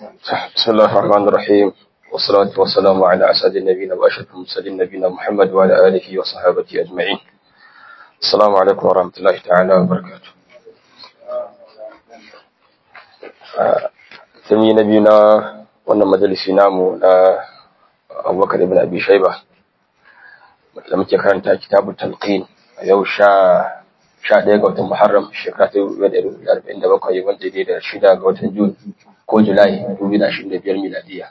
بسم الله الرحمن الرحيم والصلاة والسلام على أسعد النبيين وأشرف المرسلين نبينا محمد وعلى آله وصحابته أجمعين السلام عليكم ورحمة الله تعالى وبركاته sami na biyu na wannan majalisi namu na abubakar ibn abi shaiba da muke karanta kitabu talqin a yau sha sha ɗaya ga watan muharram shekara ta arba'in da bakwai wanda ne da shida ga watan jun ko julai dubu da ashirin da biyar miladiya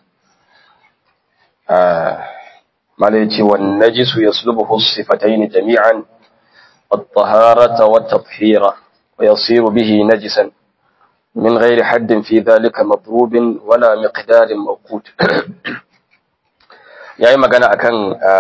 mala ya ce wani najisu ya sulubu sifataini jami'an الطهارة والتطهير ويصير به نجسا من غير حد في ذلك مضروب ولا مقدار موقوت yayi magana akan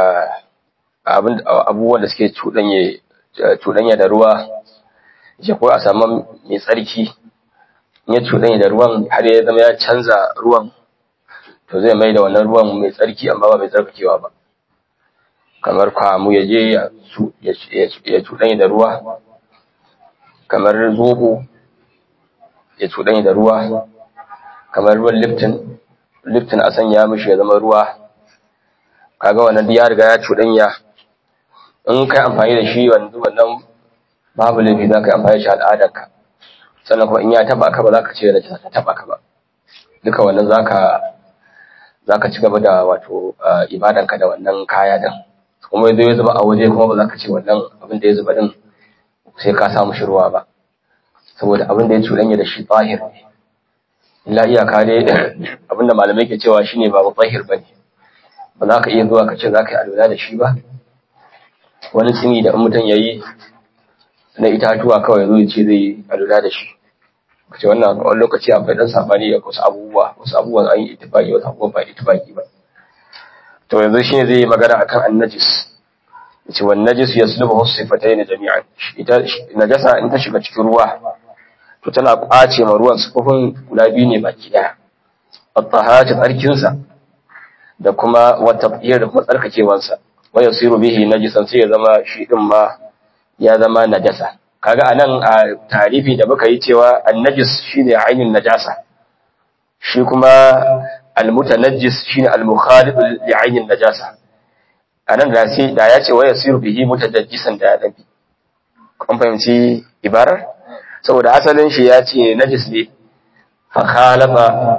abubuwan da suke cuɗanya da ruwa ya ko a samu mai tsarki ya cuɗanya da ruwan har ya zama ya canza ruwan to zai mai da wannan ruwan mai tsarki amma ba mai tsarkakewa ba kamar kwamu ya je ya cuɗanya da ruwa kamar zobo ya cuɗanya da ruwa kamar ruwan liftin liftin a sanya mishi ya zama ruwa kaga wannan ya riga ya cuɗanya in kai amfani da shi wanzu wannan babu laifi za ka yi amfani da shi al'adarka sannan kuma in ya taba ka ba za ka ce da ta taba ka ba duka wannan za ka za ka ci gaba da wato ibadanka da wannan kaya din kuma yanzu ya zuba a waje kuma ba za ka ce wannan abin da ya zuba din sai ka samu shi ruwa ba saboda abin da ya cuɗanya da shi tsahir ne illa iyaka dai abin da malamai ke cewa shine ba tsahir bane ba za ka iya zuwa ka ce za ka yi alwala da shi ba wani tsini da mutum ya yi na itatuwa kawai zo ce zai yi alwala da shi ka ce wannan wani lokaci akwai dan sabani da wasu abubuwa wasu abubuwan an yi itifaki wasu abubuwan ba itifaki ba to yanzu shine zai yi magana akan annajis yace wan najis yaslubu sifatayn jami'an ita najasa in ta shiga cikin ruwa to tana kwace ma ruwan sufufin guda biyu ne baki daya at-taharatu tsarkin sa da kuma wata da kuma tsarkakewan sa wa yasiru bihi najisan sai ya zama shi din ma ya zama najasa kaga anan a tarifi da muka yi cewa an-najis shine ainin najasa shi kuma al-mutanajjis shine al-mukhalif li ainin najasa anan da sai da ya ce wa yasiru bihi mutajajjisan da ya dabi kun fahimci ibarar saboda asalin shi ya ce najis ne fa khalafa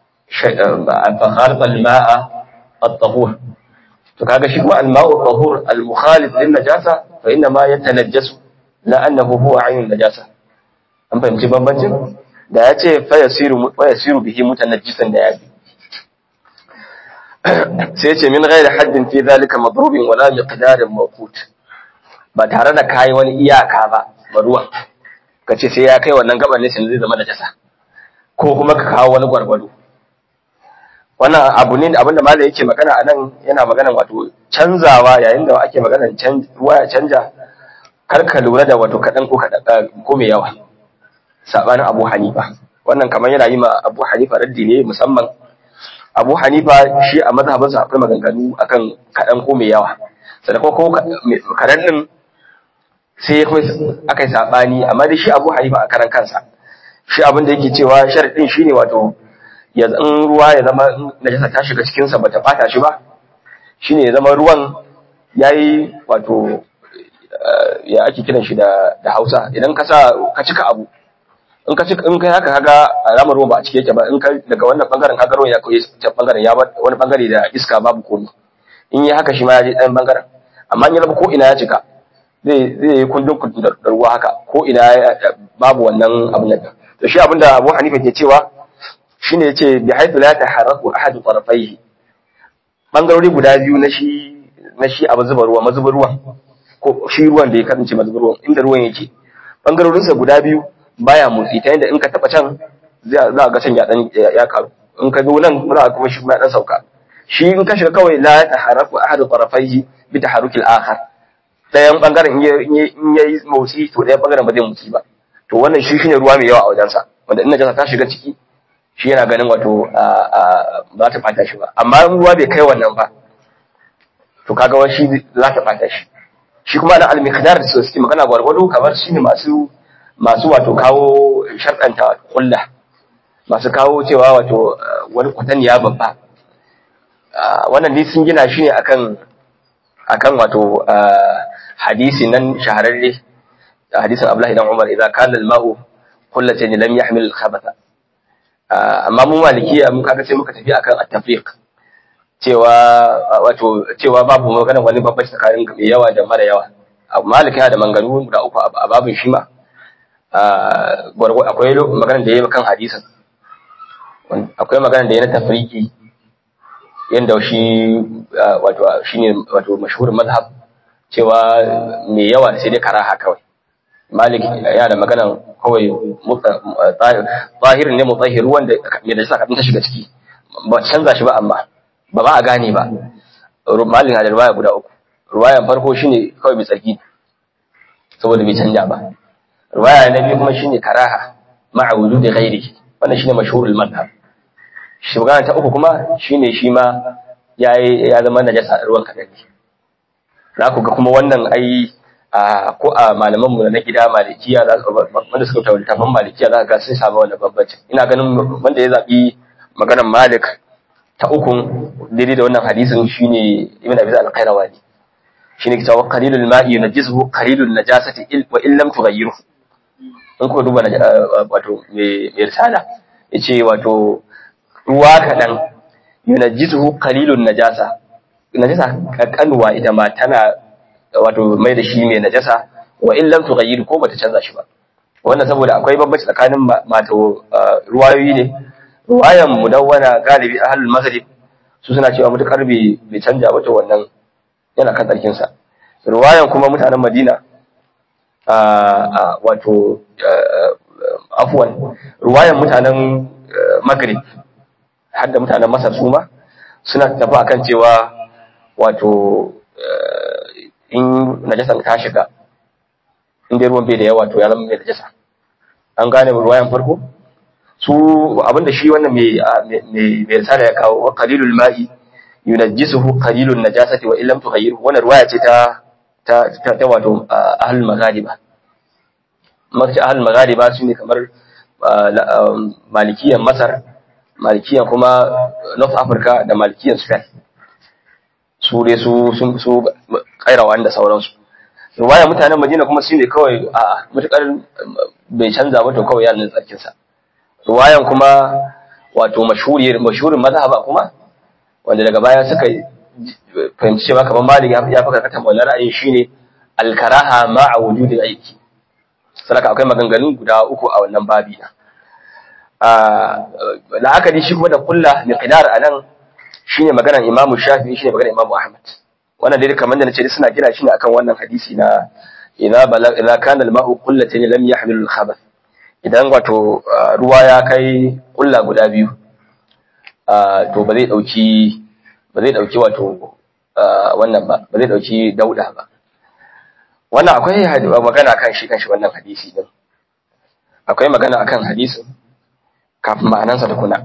fa khalafa al-ma'a at-tahur to kaga shi kuma al-ma'u at-tahur al-mukhalif lin najasa fa inna ma yatanajjasu la annahu huwa ainun najasa an fahimci bambancin da ya ce fa yasiru wa yasiru bihi mutanajjisan da ya bi sai ce min ghairi haddin fi zalika madrubin wala miqdarin mawqut ba tare da kai wani iyaka ba ba ruwan kace sai ya kai wannan gaban ne sai zai zama najasa ko kuma ka kawo wani gwargwado wannan abu ne abinda malai yake magana anan yana magana wato canzawa yayin da ake magana ruwa ya canja kar ka lura da wato kadan ko kadan ko mai yawa sabanin Abu Hanifa wannan kamar yana yi ma Abu Hanifa raddi ne musamman Abu Hanifa shi a mazhabinsa akwai maganganu akan kaɗan ko mai yawa. Sannan ko kaɗan ɗin sai ya kai aka yi saɓani, amma dai shi Abu Hanifa a karan kansa. Shi abin da yake cewa sharaɗin shi ne wato ya in ruwa ya zama najasa ta shiga cikinsa ba ta ɓata shi ba. Shi ne ya zama ruwan ya yi wato ya ake kiran shi da Hausa idan ka sa ka cika abu in ka in kai haka kaga alamar ruwa ba a cike yake ba in ka daga wannan bangaren kaga ruwan ya koyi ta bangaren ya bar wani bangare da iska babu komai in yi haka shi ma ya je ɗan bangaren amma in ya zama ko ina ya cika zai zai yi kundin kundin da ruwa haka ko ina babu wannan abin nan to shi abinda Abu Hanifa ke cewa shine yace bi haythu la taharraku ahadu tarafaihi bangarori guda biyu na shi na shi abu zuba ruwa mazuba ruwan ko shi ruwan da ya kasance mazuba ruwan inda ruwan yake bangarorinsa guda biyu baya motsi ta yadda in ka taba can za ga can ya dan ya karu in ka zo nan za kuma shi kuma ya dan sauka shi in ka shiga kawai la taharaku ahadu tarafaihi bi taharuki al-akhar dayan bangaren in yayi motsi to dayan bangaren ba zai motsi ba to wannan shi shine ruwa mai yawa a wajensa wanda in najasa ta shiga ciki shi yana ganin wato ba ta fata shi ba amma in ruwa bai kai wannan ba to kaga wani shi za ta fata shi shi kuma na al-miqdar da suke magana gwargwado kamar shine masu masu wato kawo sharɗanta kulla masu kawo cewa wato wani kwatanniya babba wannan dai sun gina shi ne akan akan wato hadisi nan shahararre hadisin Abdullahi dan Umar idan kana al-ma'u kullatan lam yahmil al-khabatha amma mu malikiya mun kaga sai muka tafi akan at-tafriq cewa wato cewa babu magana wani babban tsakanin mai yawa da mara yawa maliki yana da manganu guda uku a babin shi ma akwai magana da yayi kan hadisin akwai magana da yayi na tafriki yanda shi wato shine wato mashhurin mazhab cewa mai yawa sai dai karaha kawai malik yana da maganan kawai zahirin ne mutahhir wanda mai da saka ta shiga ciki ba canza shi ba amma ba ba a gane ba malik na da ruwaya guda uku ruwayan farko shine kawai mai tsarki saboda bai canja ba ruwaya na biyu kuma shine karaha ma'a wujudi ghairi wannan shine mashhurul madhhab shi magana ta uku kuma shine shi ma yayi ya zama najasa ruwan kadari za ku ga kuma wannan ai ko a malaman mu na gida malikiya za su wanda suka tawo littafin malikiya za ka ga sun samu wannan bambanci ina ganin wanda ya zabi maganar malik ta ukun daidai da wannan hadisin shine ibn abi al-qayrawani shine ke cewa qalilul ma'i yunajjisuhu qalilun najasati wa in lam tughayyiru in ko duba wato me risala yace wato ruwa kadan yunajjisuhu qalilun najasa najasa kanwa ita ma tana wato mai da shi mai najasa wa in lam tughayyir ko bata canza shi ba wannan saboda akwai bambanci tsakanin mato ruwayoyi ne ruwayan mudawwana galibi ahlul maghrib su suna cewa mutakar bai bai canja ba to wannan yana kan tsarkin sa ruwayan kuma mutanen Madina a wato afwan ruwayan mutanen maghrib har da mutanen Masar su ma suna tafi akan cewa wato in najasan ta shiga in dai ruwan bai da yawa to ya zama mai najasa an gane ruwayan farko su abinda shi wannan mai mai mai risala ya kawo wa qalilul ma'i yunajjisuhu qalilun najasati wa illam tughayyirhu wannan ruwaya ce ta ta ta wato ahlul maghariba maka ahlul maghariba su ne kamar malikiyan masar malikiyan kuma north africa da malikiyan spain su dai su sun su kairawa da sauransu ruwaya mutanen madina kuma su ne kawai a matukar bai canza ba to kawai yanin tsarkin sa ruwayan kuma wato mashhuri mashhurin mazhaba kuma wanda daga baya suka fahimci cewa kamar malik ya fi karkata wannan ra'ayin shine al-karaha ma'a wujudi aiki saraka akwai maganganu guda uku a wannan babi na la'akari shi kuma da kulla miqdar anan shine maganar Imam Shafi'i shine maganar Imam Ahmad wannan dai kamar da nace suna gina shi ne akan wannan hadisi na idza bala idza kana al-ma'u qullatan lam yahmil al-khabath idan wato ruwa ya kai kulla guda biyu to ba zai dauki ba zai dauki wato wannan ba ba zai dauki dauda ba wannan akwai magana kan shi kan shi wannan hadisi din akwai magana akan hadisin kafin ma'anansa da kuna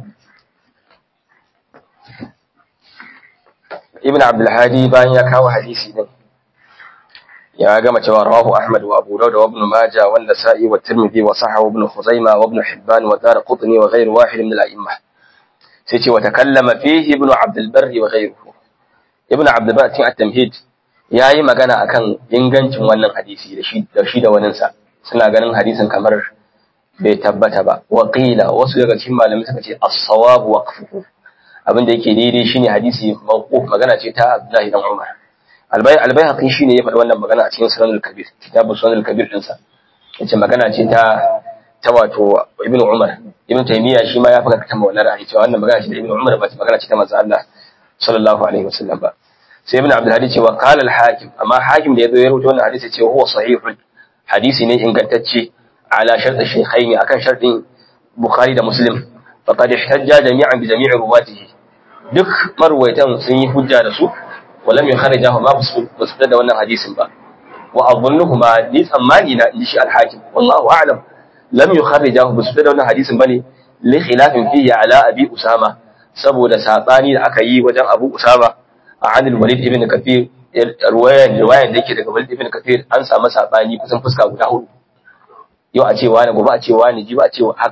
ibn abdulhadi bayan ya kawo hadisi din ya gama cewa rawahu ahmad wa abu dawud wa ibn majah wa nasa'i wa tirmidhi wa sahahu ibn khuzaimah wa ibn hibban wa darqutni wa ghayr wahid min al-a'immah sai ce wa takallama fihi ibn abd al-barr wa ghayruhu ibn abd al-barr tin at-tamhid yayi magana akan ingancin wannan hadisi da shi da shi da wanin sa suna ganin hadisin kamar bai tabbata ba wa qila wasu daga cikin malamai suka ce as-sawab waqfuhu abin da yake daidai shine hadisi mawquf magana ce ta Abdullahi dan Umar albay albayhaqi shine ya faɗi wannan magana a cikin sunan al-kabir kitabu sunan al-kabir din sa yace magana ce ta ta wato Ibn Umar Ibn Taymiyyah shi ma ya faɗa kan wannan ra'ayi cewa wannan magana ce da Ibn Umar ba magana ce ta manzo Allah sallallahu alaihi wasallam ba sai Ibn Abdul Hadi cewa qala al-hakim amma hakim da yazo ya rubuta wannan hadisi ce huwa sahihun hadisi ne ingantacce ala shart al-shaykhaini akan shartin Bukhari da Muslim faqad ihtajja jami'an bi jami'i ruwatihi duk marwaitan sun yi hujja da su walam yukharijahu ma su da wannan hadisin ba wa adhunnuhuma ni tsammani na inji shi al-hakim wallahu a'lam lam yukharijahu ba su da wannan hadisin bane li khilafin fihi ala abi usama saboda sabani da aka yi wajen abu usama a anil walid ibn kathir ruwayan ruwayan da yake daga walid ibn kathir an samu sabani kusan fuska guda hudu yau a ce wani gobe a ce wani ji ba a ce haka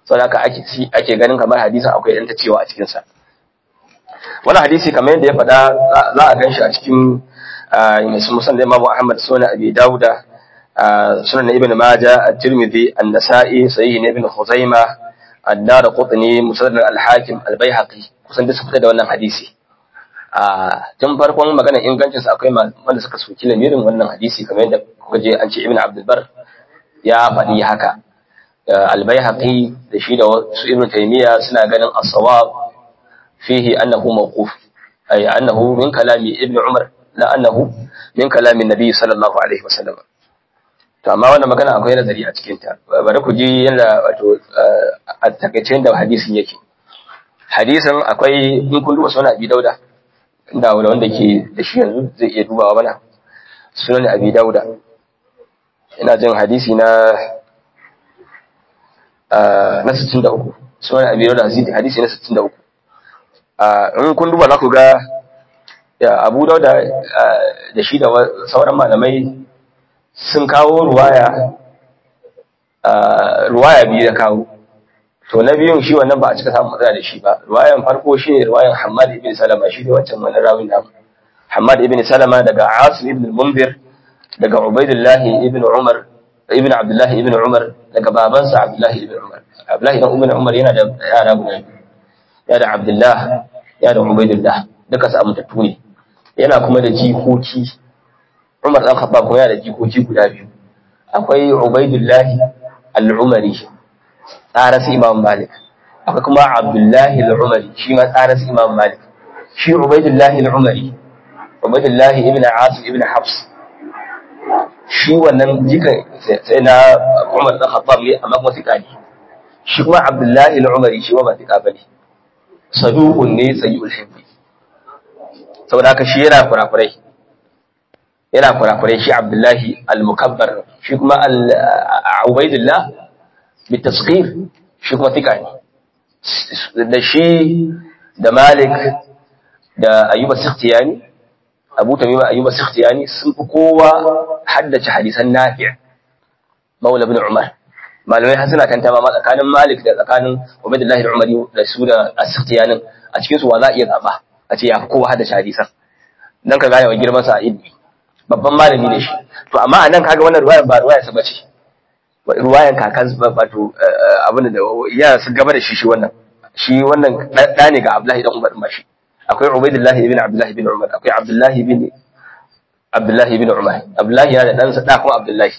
saboda haka ake ake ganin kamar hadisin akwai dan ta cewa a cikin sa wannan hadisi kamar yadda ya faɗa za a ganshi a cikin musan da Imam Ahmad sunan Abi Dawuda sunan Ibn Majah At-Tirmidhi An-Nasa'i Sahih Ibn Khuzaimah Ad-Darqutni Musnad Al-Hakim Al-Baihaqi kusan duk su fita da wannan hadisi a tun farkon maganar ingancin sa akwai wanda suka soki lamirin wannan hadisi kamar yadda kuka je an ce Ibn Abdul Bar ya faɗi haka Al-Baihaqi da shi da su Ibn Taymiyyah suna ganin as-sawab fihi annahu mawquf ay annahu min kalami Ibn Umar la annahu min kalamin nabi sallallahu alaihi wasallam to amma wannan magana akwai nazari a cikin ta bari ku ji yadda wato a takaicen da hadisin yake hadisin akwai in kun duba sunan abi dauda inda wanda ke da shi yanzu zai iya dubawa mana sunan abi dauda ina jin hadisi na na 63 sunan abi dauda hadisi na 63 in kun duba za ku ga abu dauda da shi da sauran malamai sun kawo ruwaya ruwaya biyu da kawo to na biyun shi wannan ba a cika samun matsala da shi ba ruwayan farko shi ne ruwayan hamad ibn salama shi ne wancan wani rawin namu hamad ibn salama daga asim ibn munzir daga ubaidullahi ibn umar ibn abdullahi ibn umar daga babansa abdullahi ibn umar abdullahi ibn umar yana da yara guda biyu ya da abdullah ya da ubaidullah duka su amintattu ne yana kuma da jikoki Umar dan Khattab kuma yana da jikoki guda biyu akwai Ubaidullah al-Umari tsarasi Imam Malik akwai kuma Abdullah al-Umari shi ma tsarasi Imam Malik shi Ubaidullah al-Umari Ubaidullah ibn Asim ibn Hafs shi wannan jikan sai na Umar dan Khattab ne amma kuma sika ne shi kuma Abdullah al-Umari shi ma ba sika bane saduqun ne sayyul hibbi saboda haka shi yana kurakurai yana kurakurai shi abdullahi al-mukabbar shi kuma al-ubaidillah bitasqir shi kuma fika ne da shi da malik da ayyuba sikhtiyani abu tamima ayyuba sikhtiyani sun fi kowa haddace hadisan nafi' maula ibn umar malamai har suna tantama ma tsakanin malik da tsakanin ubaidillah al-umari da su da as-sikhtiyanin a cikin su wa za a iya zaba a ce ya fi kowa haddace hadisan dan ka gane wa girman sa ilmi babban malami ne shi to amma a nan kaga wannan ruwayan ba ruwaya sa bace ruwayan kakan wato abin da ya su gaba da shi shi wannan shi wannan da ne ga Abdullahi dan Umar ba shi akwai Ubaidullah ibn Abdullah ibn Umar akwai Abdullah ibn Abdullah ibn Umar Abdullahi yana da dan sa da kuma Abdullahi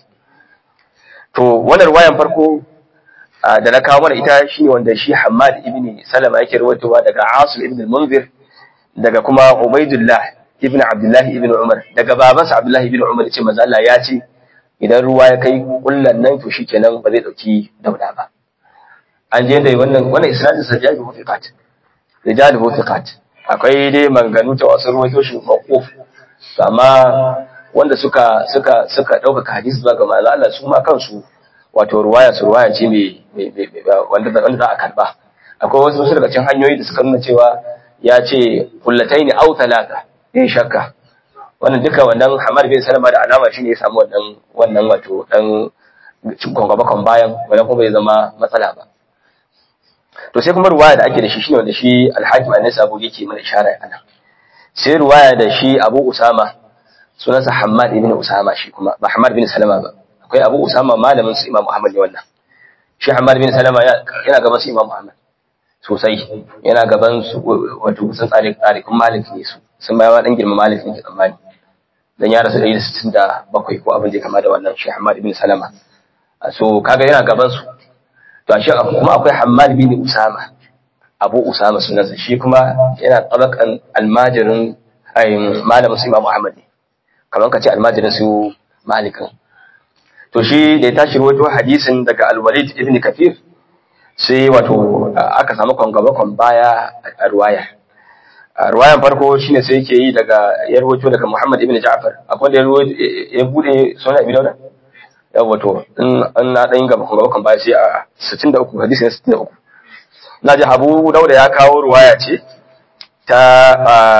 to wannan ruwayan farko da na kawo mana ita shine wanda shi Hammad ibn Salama yake rawaitowa daga Asim ibn al-Munzir daga kuma Ubaidullah ibn Abdullahi ibn Umar daga babansa Abdullahi ibn Umar ce manzo Allah ya ce idan ruwa ya kai kullan nan to shikenan ba zai dauki dauda ba an je dai wannan wannan isnadin sa jabi mufiqat rijal mufiqat akwai dai manganu ta wasu ruwaito shi maquf amma wanda suka suka suka dauka hadisi zuwa ga manzo Allah su ma kansu wato ruwaya su ruwaya ce mai wanda wanda za a karba akwai wasu daga cikin hanyoyi da suka nuna cewa ya ce kullataini au talata yin shakka wannan duka wannan Hamad bin Salama da alama shine ya samu wannan wannan wato dan cikon gaba kan bayan wannan kuma bai zama matsala ba to sai kuma ruwaya da ake da shi shine wanda shi Al-Hakim An-Nasabu yake mana ishara a nan sai ruwaya da shi Abu Usama sunansa Hammad ibn Usama shi kuma ba Hammad bin Salama ba akwai Abu Usama malamin su Imam Ahmad ne wannan shi Hammad bin Salama yana gaban su Imam Ahmad sosai yana gaban su wato sun tsare tsare kun malik ne su sun bayawa dan girma malik ne tsammani dan ya rasu 167 ko abin da kama da wannan shi Hammad ibn Salama so kaga yana gaban su to shi kuma akwai Hammad bin Usama Abu Usama sunansa shi kuma yana tabakan almajirin ayin malamin su Imam Ahmad ne kamar ka ce almajirin su malikin to shi da ya tashi rawaito hadisin daga Al-Walid ibn Kathir sai wato aka samu kwangabakon baya a ruwaya a ruwayan farko shine sai yake yi daga ya ruwato daga Muhammad ibn Ja'far akwai da ya bude sunan Abi Dawud ya wato in an na dan gaba kwangabakon baya sai a 63 hadisi 63 naji Abu Dawud ya kawo ruwaya ce ta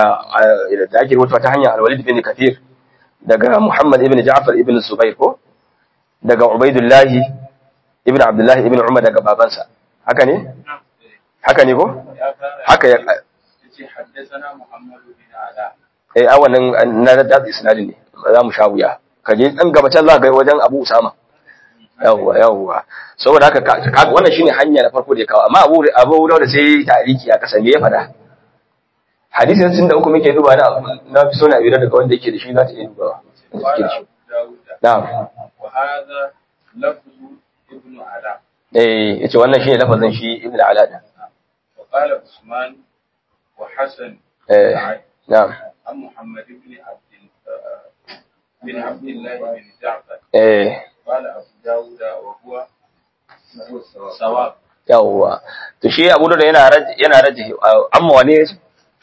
da ake ruwato ta hanyar Al-Walid ibn Kathir daga Muhammad ibn Ja'far ibn Zubair ko daga Ubaidullah ibn Abdullah ibn Umar daga babansa haka ne haka ne ko haka ya yace haddathana Muhammad bin Ala eh a wannan na da isnadin ne za mu sha wuya ka je dan gaba can za ka ga wajen Abu Usama yawwa yawwa saboda haka ka- ka- wannan shine hanya na farko da ya kawo amma Abu Abu Dawud sai tariki a kasa me ya fada hadisin sun da uku muke duba na na fi so na bira daga wanda yake da shi za ta iya dubawa wanda قال take da shi أبو داود na'am وهذا لفظ ابن علاء eh yace wannan shine lafazin shi Ibn Ala da وقال عثمان وحسن eh na'am عن محمد بن عبد آه، بن عبد الله بن جعفر eh قال أبو داود وهو سواء yawwa to shi Abu Dawud yana raj yana rajih amma wane yace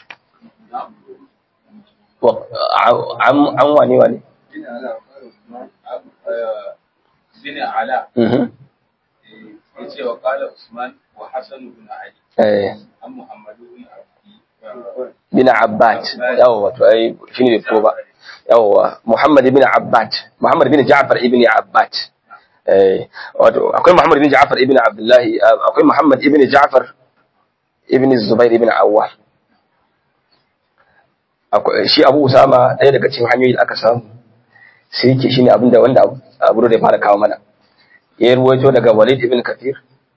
wa am am wane wane بن علاء قال عثمان أبو- آه، بن علاء mhm yace wa qala Usman wa Hasan ibn Ali eh an Muhammad ibn Abdi bin Abbad yawwa to ai shine bai fito ba yawwa Muhammad ibn Abbad Muhammad ibn Ja'far ibn Abbad eh wato akwai Muhammad ibn Ja'far ibn Abdullah akwai Muhammad ibn Ja'far ibn Zubair ibn Awwam akwai shi Abu Usama ɗaya daga cikin hanyoyi da aka samu sai yake shine abinda wanda Abu da ya fara kawo mana ya ruwaito daga Walid ibn Kathir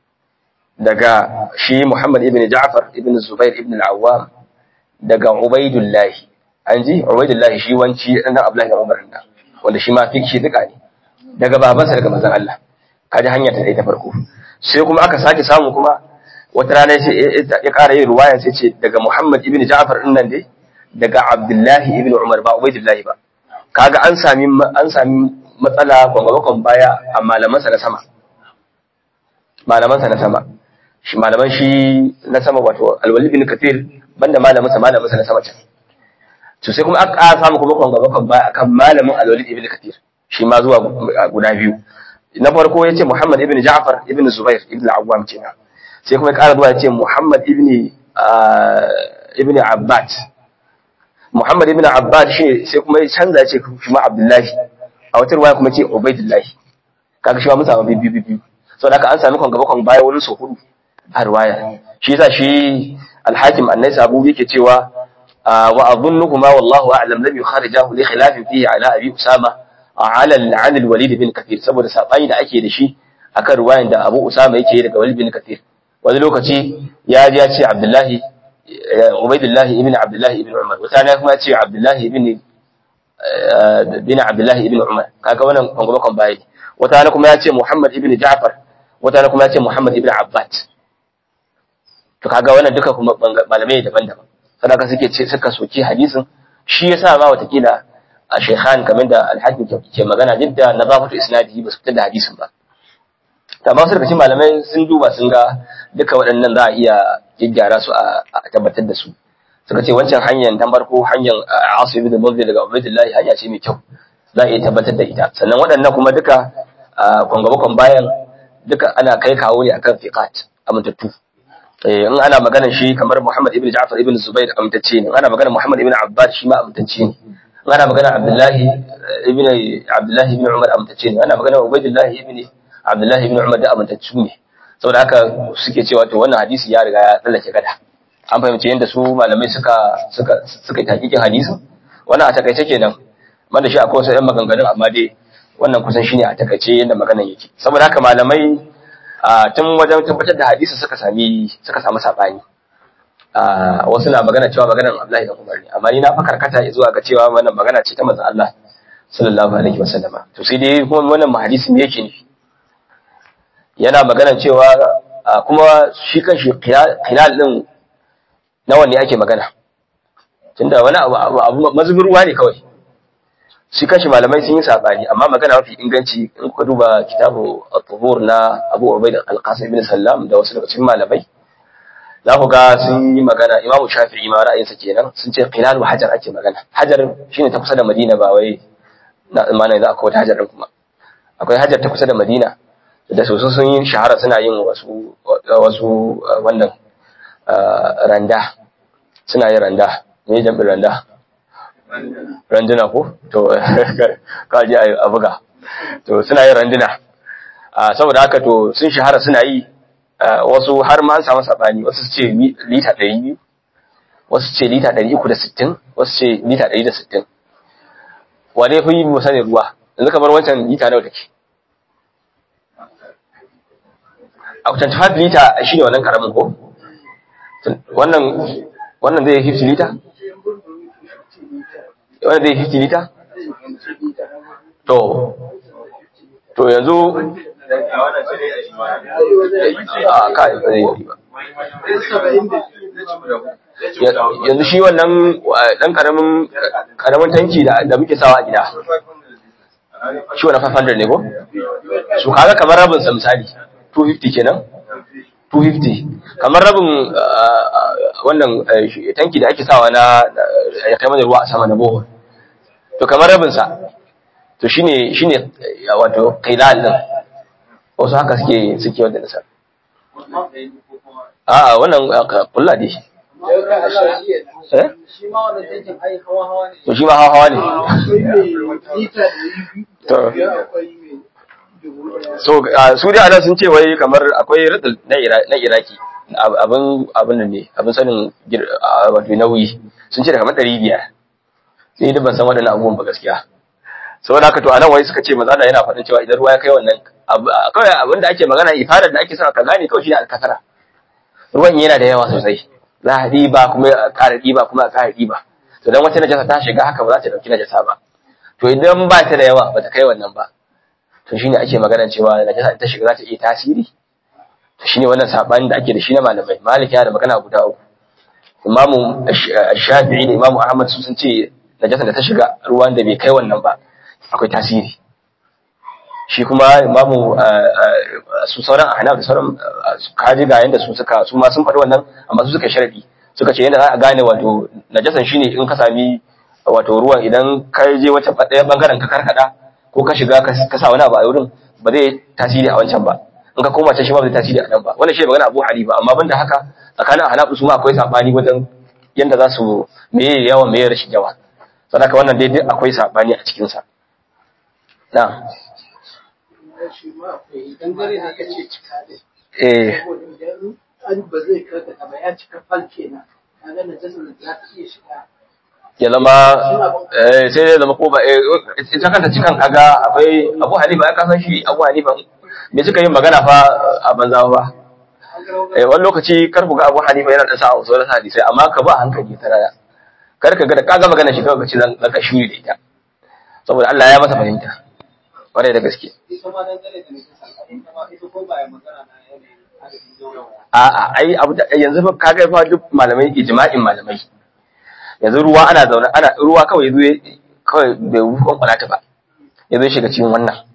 daga shi Muhammad ibn Ja'far ibn Zubair ibn al-Awwam daga Ubaidullah an ji Ubaidullah shi wanci dan Abdullahi da Umar nan wanda shi ma fi shi duka ne daga babansa daga manzon Allah kaji hanya ta dai ta farko sai kuma aka sake samu kuma wata rana sai ya ƙara yin ruwaya sai ce daga Muhammad ibn Ja'far din nan dai daga Abdullahi ibn Umar ba Ubaidullah ba kaga an sami an sami matsala gwangwakon baya a malamansa na sama malamansa na sama shi malaman shi na sama wato alwali bin kathir banda malamansa malamansa na sama can to sai kuma aka ƙara samu kuma gwangwakon baya akan malamin alwali ibn kathir shi ma zuwa guda biyu na farko ya ce muhammad ibn ja'far ibn zubair ibn awwam kenan sai kuma ya ƙara zuwa ya ce muhammad ibn ibn abbad Muhammad ibn Abbad shi sai kuma ya canza ya ce shi ma Abdullahi a wata ruwaya kuma ce Ubaidullahi kaga shi ma mun samu biyu biyu biyu saboda haka an sami kon gaba kon baya wurin su hudu a ruwaya shi yasa shi al-Hakim An-Nais Abu yake cewa wa adhunnuhuma wallahu a'lam lam yukharijahu li khilafin fihi ala Abi Usama ala al-an al-Walid bin Kathir saboda sabani da ake da shi akan ruwayan da Abu Usama yake daga Walid bin Kathir wani lokaci ya ji ya ce Abdullahi Ubaidullah ibn Abdullah ibn Umar wata ne kuma ce Abdullah ibn bin Abdullah ibn Umar kaga wannan kongoba kon bai wata ne kuma ya ce Muhammad ibn Ja'far wata ne kuma ya ce Muhammad ibn Abbad to kaga wannan duka kuma malamai daban-daban sadaka suke ce suka soki hadisin shi yasa ma watakila a Shaykhan kamar da Al-Hakim ke magana duk da nazafatu isnadi ba su fitar da hadisin ba amma wasu daga cikin malamai sun duba sun ga duka waɗannan za a iya gyaggyara su a tabbatar da su suka ce wancan hanyar ta farko hanyar asu ibn mawdi daga ubaydillah hanya ce mai kyau za a iya tabbatar da ita sannan waɗannan kuma duka kwangabakon bayan duka ana kai kawo ne akan fiqat amintattu in ana maganar shi kamar Muhammad ibn Ja'far ibn Zubair amintacce ne ana maganar Muhammad ibn Abbad shi ma amintacce ne in ana maganar Abdullahi ibn Abdullahi ibn Umar amintacce ne ana maganar Ubaydillah ibn Abdullahi ibn Umar da amintaccu ne saboda haka suke cewa to wannan hadisi ya riga ya tsallake gada an fahimci yadda su malamai suka suka suka yi takikin hadisin wannan a takaice kenan wanda shi akwai wasu ɗan maganganun amma dai wannan kusan shine a takaice yadda maganan yake saboda haka malamai tun wajen tabbatar da hadisi suka sami suka samu sabani wasu na magana cewa maganar Abdullahi da Umar ne amma ni na fa karkata zuwa ga cewa wannan magana ce ta manzon Allah sallallahu alaihi wasallama to sai dai kuma wannan hadisi me yake nufi yana magana cewa kuma shi kan shi khilal din na wanne ake magana tunda wani abu mazubin ruwa ne kawai shi kan shi malamai sun yi sabani amma magana mafi inganci in kuka duba kitabu at-tuhur na Abu Ubaid al-Qasim ibn Sallam da wasu daga cikin malamai za ku ga sun yi magana Imam Shafi'i ma ra'ayinsa kenan sun ce khilal wa hajar ake magana hajar shine ta kusa da Madina ba wai na imani za akwai wata hajar din kuma akwai hajar ta kusa da Madina da soso sun yi shahara suna yin wasu wasu wannan randa suna yin randa ne jambin randa randuna ko to ka ji a buga to suna yin randuna saboda haka to sun shahara suna yi wasu har ma an samu sabani wasu su ce lita 200 wasu ce lita 360 wasu ce lita 160 wane fi yi musa ne ruwa yanzu kamar wancan lita nawa take a 25 lita shi ne wannan karamin ko wannan wannan zai 50 lita wannan zai 50 lita to to yanzu a kai zai yi ba yanzu shi wannan dan karamin karamin tanki da da muke sawa a gida shi wannan 500 ne ko su kaga kamar rabin sa misali 250 kenan 250 kamar rabin wannan tanki da ake sawa na ya kai mana ruwa a sama na bohol to kamar rabin sa to shine shine wato qilal din wasu haka suke suke wanda nasa a wannan kulla dai eh shi ma wannan tankin ai hawa hawa ne to shi ma hawa hawa ne to so su dai anan sun ce wai kamar akwai radul na na iraki abin abin nan ne abin sanin wato nauyi sun ce da kamar 500 sai da ban san waɗannan abubuwan ba gaskiya saboda haka to anan wai suka ce maza da yana faɗin cewa idan ruwa ya kai wannan kawai abin da ake magana ifadar da ake sa ka gane kawai shine alkasara ruwan yana da yawa sosai za a ɗiba kuma a ƙara ɗiba kuma a ƙara ɗiba to dan wata najasa ta shiga haka ba za ta ɗauki najasa ba to idan ba ta da yawa ba ta kai wannan ba to shine ake magana cewa najasa ta shiga za ta iya tasiri to shine wannan sabanin da ake da shi na malamai malik yana da magana guda uku imamu shafi'i da imamu ahmad su sun ce najasa da ta shiga ruwan da bai kai wannan ba akwai tasiri shi kuma imamu su sauran ahnaf da sauran kaji ga yanda su suka su ma sun faɗi wannan amma su suka sharadi suka ce yanda za a gane wato najasan shine in ka sami wato ruwan idan ka je wata ɗaya bangaren ka karkada ko ka shiga ka sa wani abu a wurin ba zai tasiri a wancan ba in ka koma can shi ma ba zai tasiri a nan ba wannan shi magana Abu Hanifa amma banda haka tsakanin ahnaf su ma akwai sabani wajen yanda za su meye yawa meye rashin yawa saboda wannan dai duk akwai sabani a cikin sa na'am shi ma akwai dangare da aka ce cika ne eh saboda idan an ba zai karkata ba ya cika fal kenan kaga na jasa za ta iya shiga ya zama eh sai ya zama ko ba eh ita kanta cikan kaga akwai Abu Hanifa ya kasan shi Abu Hanifa me suka yin magana fa a banza ba eh wani lokaci kar ku ga Abu Hanifa yana da sa'a wasu rasa hadisi amma ka ba hankali ta raya kar ka ga da kaga magana shi kawai ka ci zan ka shuri da ita saboda Allah ya masa fahimta kwarai da gaske ita ma dangane da nisa ita ma ita ko ba ya magana na yanayin adadin yawan a'a ai abu da yanzu fa kaga fa duk malamai ijma'in malamai yanzu ruwa ana zaune ana ruwa kawai yazo kawai bai wufan kwalata ba yazo shiga cikin wannan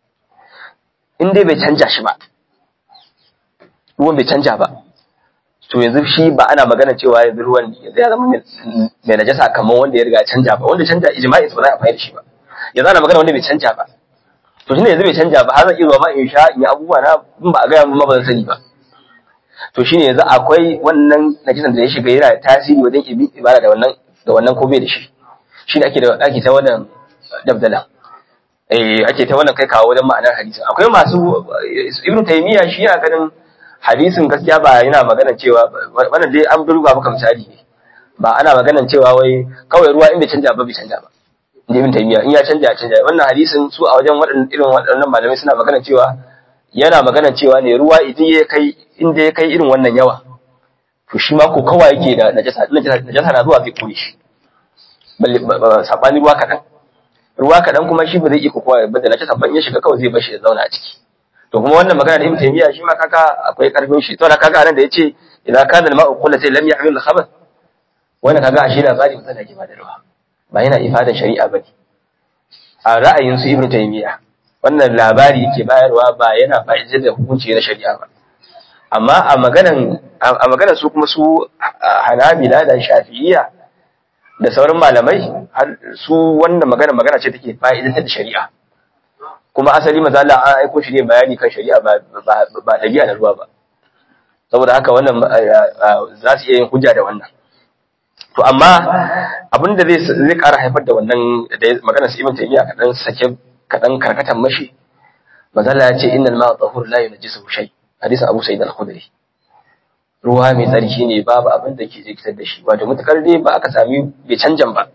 in dai bai canja shi ba ruwan bai canja ba to yanzu shi ba ana magana cewa yanzu ruwan yanzu ya zama mai najasa kamar wanda ya riga ya canja ba wanda canja ijma'i ba za a fahimci shi ba yanzu ana magana wanda bai canja ba to shine yanzu bai canja ba har zan iya zuwa ma in sha in yi abubuwa na in ba a gaya mun ma ba zan sani ba to shine yanzu akwai wannan najisan da ya shiga yana da tasiri wajen ibin ibada da wannan da wannan ko bai da shi shi da ake da ake ta wannan dabdala eh ake ta wannan kai kawo wajen ma'anar hadisi akwai masu ibnu taymiya shi yana ganin hadisin gaskiya ba yana magana cewa wannan dai an duba maka misali ne ba ana magana cewa wai kawai ruwa in bai canja ba bai canja ba inda ibn taymiya in ya canja ya canja wannan hadisin su a wajen waɗannan irin waɗannan malamai suna magana cewa yana magana cewa ne ruwa idan ya kai inda ya kai irin wannan yawa to shi ma ko kawai yake da najasa najasa na zuwa zai kore shi balle sabani ruwa kaɗan ruwa kaɗan kuma shi ba zai iya kokowa ba da najasa ban ya shiga kawai zai bar shi ya zauna a ciki to kuma wannan magana da ibn taymiya shi ma kaga akwai karfin shi to da kaga anan da yace idan kana al-ma'u qullatan lam yahmil al-khabath wannan kaga ashe labari mutum da ke ba da ruwa ba yana ifadan shari'a bane a ra'ayin su ibnu taymiya wannan labari yake bayarwa ba yana fa'idar da hukunci na shari'a ba amma a maganan a maganan su kuma su hanabila da shafi'iyya da sauran malamai har su wannan magana magana ce take fa'idar da shari'a kuma asali maza Allah an aiko shi ne bayani kan shari'a ba ba dabi'a na ruwa ba saboda haka wannan za su iya yin hujja da wannan to amma abin da zai zai ƙara haifar da wannan da maganar su ibn taymiya kadan sake kadan karkatan mashi mazalla ya ce innal ma'a tahur la yunjisu shay a hadisin Abu Sa'id al-Khudri ruwa mai tsarki ne babu abin da ke jikitar da shi wato mutakar dai ba aka sami bai canjan ba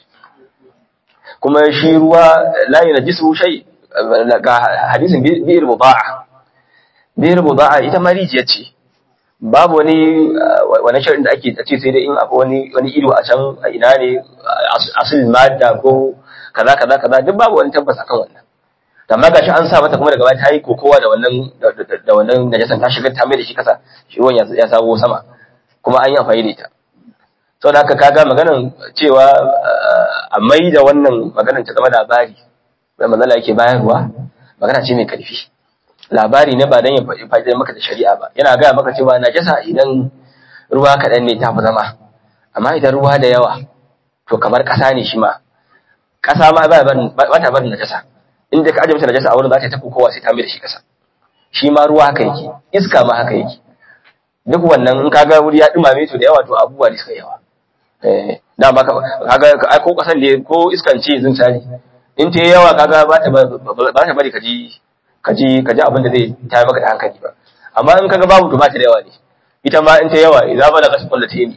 kuma shi ruwa la yunjisu shay ga hadisin bi'ir muda'a bi'ir muda'a ita ma rijiya ce babu wani wani shirin da ake ce sai dai in akwai wani wani ido a can a ina ne asalin madda ko kaza kaza kaza duk babu wani tabbas akan wannan amma gashi an sa mata kuma daga baya ta yi kokowa da wannan da wannan najasan ta shiga ta mai da shi kasa shi ruwan ya sabo sama kuma an yi amfani da ita saboda haka kaga maganan cewa a mai da wannan maganan ta zama labari da manzala yake bayarwa magana ce mai karfi labari ne ba dan ya faɗi maka da shari'a ba yana gaya maka cewa najasa idan ruwa kaɗan ne ta fi zama amma idan ruwa da yawa to kamar ƙasa ne shi ma ƙasa ma ba ta barin najasa inda ka ajiye mata najasa a wurin za ta tafi kowa sai ta mai da shi ƙasa shi ma ruwa haka yake iska ma haka yake duk wannan in kaga wuri ya dumame to da yawa to abubuwa ne suka yawa eh dama kaga ko ƙasan ne ko iskan ce zin sani in ta yawa kaga ba ta ba ta bari ka ji ka ji ka ji abin da zai tayar maka da hankali ba amma in kaga babu to ba ta da yawa ne ita ma in ta yawa idan ba da kasu kullate ne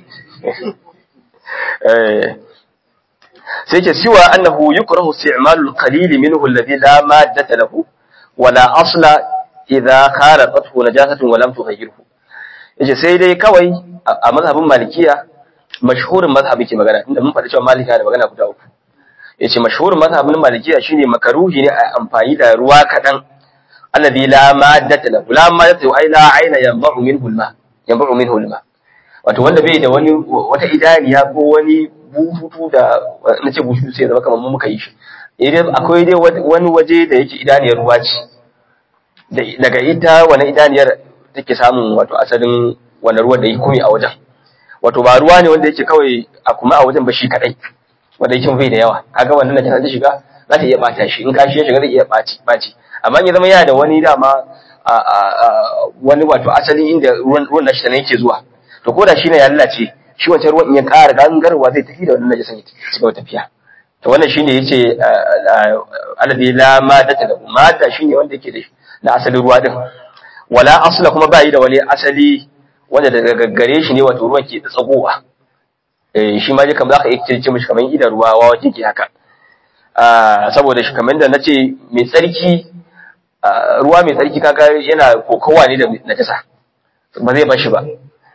eh sai ce siwa annahu yukrahu isti'malu al-qalil minhu alladhi la maddata lahu wala asla idha khalatathu najasatun wa lam tughayyirhu yace sai dai kawai a mazhabin malikiya mashhurin mazhabi ke magana inda mun faɗi cewa malika da magana guda uku yace mashhurin mazhabin malikiya shine makaruhi ne a amfani da ruwa kadan alladhi la maddata lahu la maddata ai la aina yanba'u minhu al-ma yanba'u minhu al-ma wato wanda bai da wani wata idaniya ko wani bututu da na ce bututu sai zama kamar mu muka yi shi idan akwai dai wani waje da yake idaniyar ruwa ce daga ita wani idaniyar take samun wato asalin wani ruwan da yake kome a wajen wato ba ruwa ne wanda yake kawai a kuma a wajen ba shi kadai wanda yake bai da yawa kaga wannan da ta shiga za ta iya bata shi in kashi ya shiga zai iya baci baci amma ya zama yana da wani dama wani wato asali inda ruwan nashi ne yake zuwa to ko da shi ne ya lalace shi wancan ruwan in ya ƙara gangarwa zai tafi da wannan najasan ya ci gaba tafiya to wannan shine yace alladhi la madata lahu mada shine wanda yake da na asalin ruwa din wala asla kuma bai da wani asali wanda daga gaggare shi ne wato ruwan ke tsagowa eh shi ma je kamar zaka iya ce mishi kamar idan ruwa wawa ke haka saboda shi kamar da nace mai tsarki ruwa mai tsarki kaga yana kokowa ne da najasa ba zai bar shi ba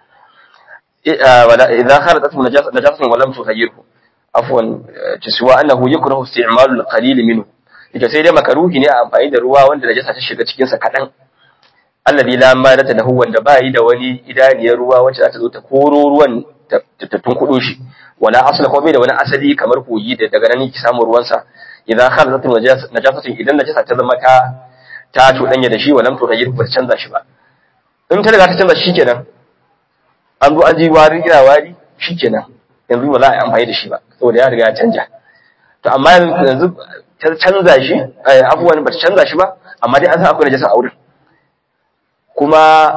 إذا خرجت نجاسة ولم تغيره عفوا تسوى أنه يكره استعمال القليل منه ita sai dai makaruhi ne a amfani da ruwa wanda najasa ta shiga cikin sa kadan alladhi la madata lahu wanda ba yi da wani idaniyar ruwa wacce za ta zo ta koro ruwan ta tunkudo shi wala asla ko bai da wani asali kamar kogi da daga nan ki samu ruwan sa idan kharajat najasatin idan najasa ta zama ta ta tudanya da shi walam to ba ta canza shi ba in ta riga ta canza shi kenan an zo an ji wari ina wari shikenan yanzu ba za a yi amfani da shi ba saboda ya riga ya canja to amma yanzu ta canza shi abubuwan ba ta canza shi ba amma dai an san akwai najasa a wurin kuma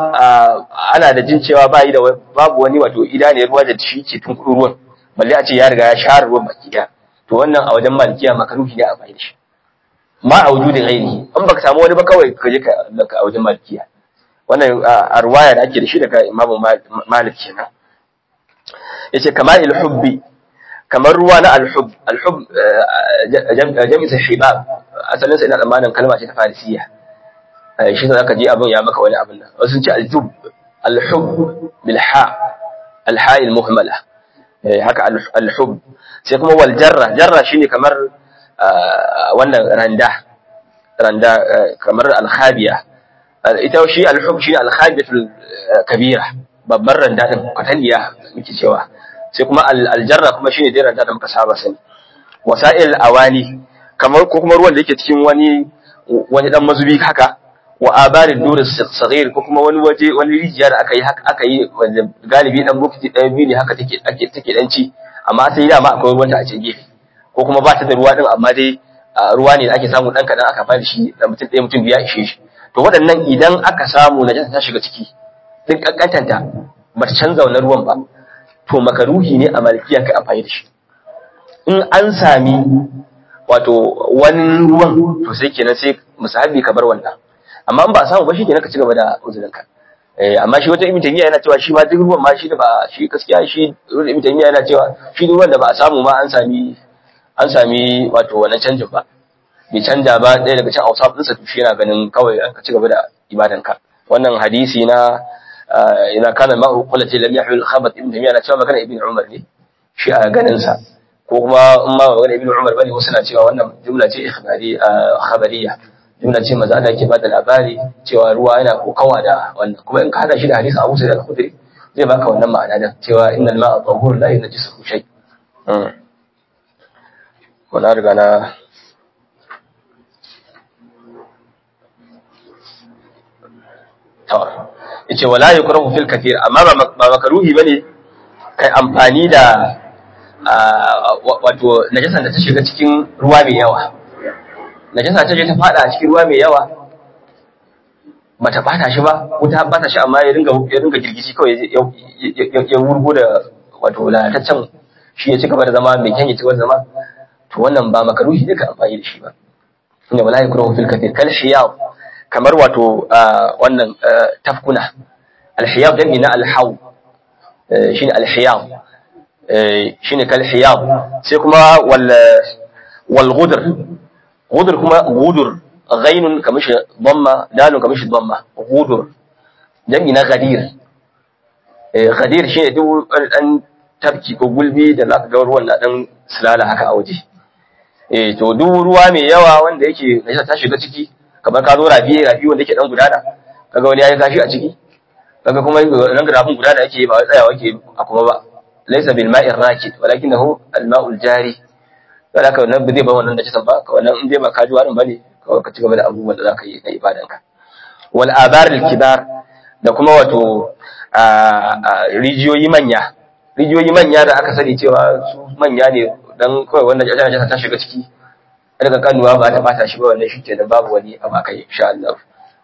ana da jin cewa ba yi da babu wani wato idaniyar ruwa da shi ke tun ruwan balle a ce ya riga ya share ruwan baki daya to wannan a wajen malikiya makaruhi ne a amfani da shi ma a wujudin ainihi in baka samu wani ba kawai ka je ka a wajen malikiya wannan a ruwaya da ake da shi daga imamu malik kenan yace kamar al-hubbi kamar ruwa na al-hub al-hub jami'in sa shibab asalin sa ina tsammanin kalma ce ta farisiya shi ne zaka ji abin ya maka wani abin nan wasu ce al-jub al-hub bil ha al-ha al-muhmala haka al-hub sai kuma wal jarra jarra shine kamar wannan randa randa kamar al-khabiya ita shi al-hub shi al-khabiyatul kabira babbar randa din kwataniya muke cewa sai kuma al-jarra kuma shine dai randa da muka saba sani wasa'il awani kamar ko kuma ruwan da yake cikin wani wani dan mazubi haka wa abarin durin saghir ko kuma wani waje wani rijiya da aka yi haka aka yi wanda galibi dan bukiti ɗaya biyu ne haka take ake take dan ci amma sai dama akwai ruwan ta a cikin gefe ko kuma ba ta da ruwa din amma dai ruwa ne da ake samu dan kadan aka fara shi da mutum ɗaya mutum biya ishe shi to waɗannan idan aka samu najasa ta shiga ciki duk kankantanta ba ta canza wannan ruwan ba to makaruhi ne a malikiya kai amfani da shi in an sami wato wani ruwan to sai kenan sai musahabi ka bar wannan amma in ba a samu ba shi kenan ka ci gaba da uzurinka eh amma shi wata ibn taymiya yana cewa shi ma duk ruwan ma shi da ba shi gaskiya shi ibn taymiya yana cewa shi duk ruwan da ba a samu ma an sami an sami wato wannan canjin ba bai canja ba ɗaya daga cikin ausaf ɗinsa to shi yana ganin kawai ka ci gaba da ibadanka wannan hadisi na ina kana ma'u qullati lam yahmil khabat ibn taymiya na cewa magana ibn umar ne shi a ganin sa ko kuma in ma magana ibn umar bane wasu na cewa wannan jumla ce ikhbari khabariya jumla ce maza Allah yake bada labari cewa ruwa yana kokawa da wannan kuma in ka hada shi da hadisi Abu Sa'id al-Khudri zai baka wannan ma'ana da cewa innal ma'a tahur la yunjisu shay wala riga na yace wala yukrahu fil kathir amma ba makaruhi bane kai amfani da wato najasan da ta shiga cikin ruwa mai yawa najasa ta je ta fada a cikin ruwa mai yawa bata bata shi ba wuta bata shi amma ya ringa ya ringa girgishi kawai ya wurgo da wato lalataccen shi ya ci gaba da zama mai kyan ya ci gaba da zama to wannan ba makaruhi duka amfani da shi ba inda wala yakruhu fil kathir kal hiyab kamar wato wannan tafkuna alhiyab dan ina alhaw shine alhiyab shine kal hiyab sai kuma wal wal ghudr ghudr kuma ghudur ghainun kamishi dhamma dalun kamishi dhamma ghudur dan ina ghadir ghadir shine duk dan tafki ko gulbi da zaka ga ruwan na dan sulala haka a waje eh to duk ruwa mai yawa wanda yake najasa ta shiga ciki kamar ka zo rafi rafi wanda yake dan gudana kaga wani yayi kashi a ciki kaga kuma nan rafin gudana yake ba wai tsayawa yake a kuma ba laysa bil ma'ir rakid walakinahu al ma'ul jari kada ka wannan zai ba wannan da kisan ba ka wannan in dai ba ka ji warin bane kawai ka ci gaba da abubuwan da zaka yi na ibadanka wal abar al kibar da kuma wato rijiyoyi manya rijiyoyi manya da aka sani cewa su manya ne dan kawai wanda jajjana ta shiga ciki daga kanuwa ba ta bata shi ba wannan shi ke da babu wani abu akai insha Allah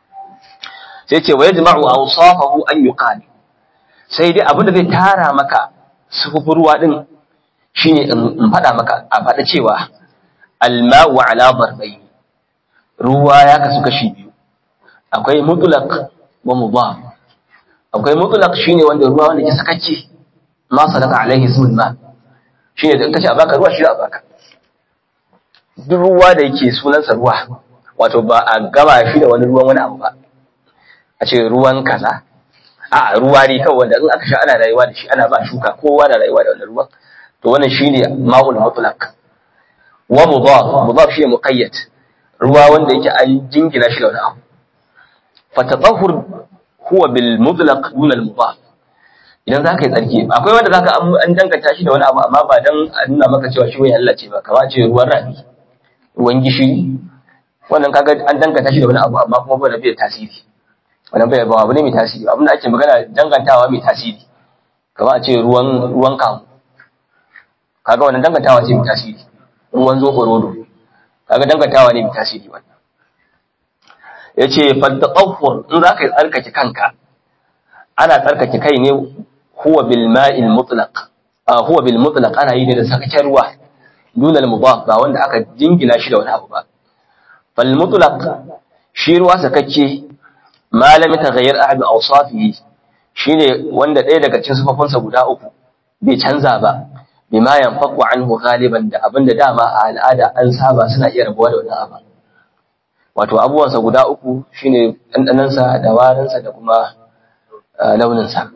sai ce wa yajma'u awsafahu an yuqal sai dai abin da zai tara maka sufufin ruwa din shine in faɗa maka a faɗa cewa alma'u ala darbayn ruwa ya kasu kashi biyu akwai mutlaq wa mudaf akwai mutlaq shine wanda ruwa wanda ke sakacce ma sadaka alaihi ismul ma shine da in kace a baka ruwa shi a baka duk ruwa da yake sunansa ruwa wato ba a gama shi da wani ruwan wani abu ba a ce ruwan kaza a ruwa ne kawai wanda in aka sha ana rayuwa da shi ana ba shuka kowa na rayuwa da wannan ruwan to wannan shine ma'ul mutlaq wa mudaf mudaf shine muqayyad ruwa wanda yake an jingina shi da wani abu fa tatahhur huwa bil mutlaq dun al mudaf idan zaka yi tsarki akwai wanda zaka an danganta shi da wani abu amma ba dan a nuna maka cewa shi wani Allah ce ba kamar ce ruwan rafi ruwan gishiri wannan kaga an danganta shi da wani abu amma kuma ba da bai tasiri wannan bai ba abu ne mai tasiri abin da ake magana dangantawa mai tasiri kamar a ce ruwan ruwan kamu kaga wannan dangantawa ce mai tasiri ruwan zoɓo rodo kaga dangantawa ne mai tasiri wannan yace fattaqawwur in zaka yi tsarkake kanka ana tsarkake kai ne huwa bil ma'il mutlaq huwa bil mutlaq ana yi ne da sakakken ruwa dunal mudaf ba wanda aka jingina shi da wani abu ba fal mutlaq shi ruwa sakakke ma lam taghayyar ahad awsafihi shine wanda ɗaya daga cikin sifofinsa guda uku bai canza ba bima yanfaqu anhu ghaliban da abinda dama a al'ada an saba suna iya rabuwa da wannan abu wato abubuwansa guda uku shine ɗanɗanansa da warinsa da kuma launinsa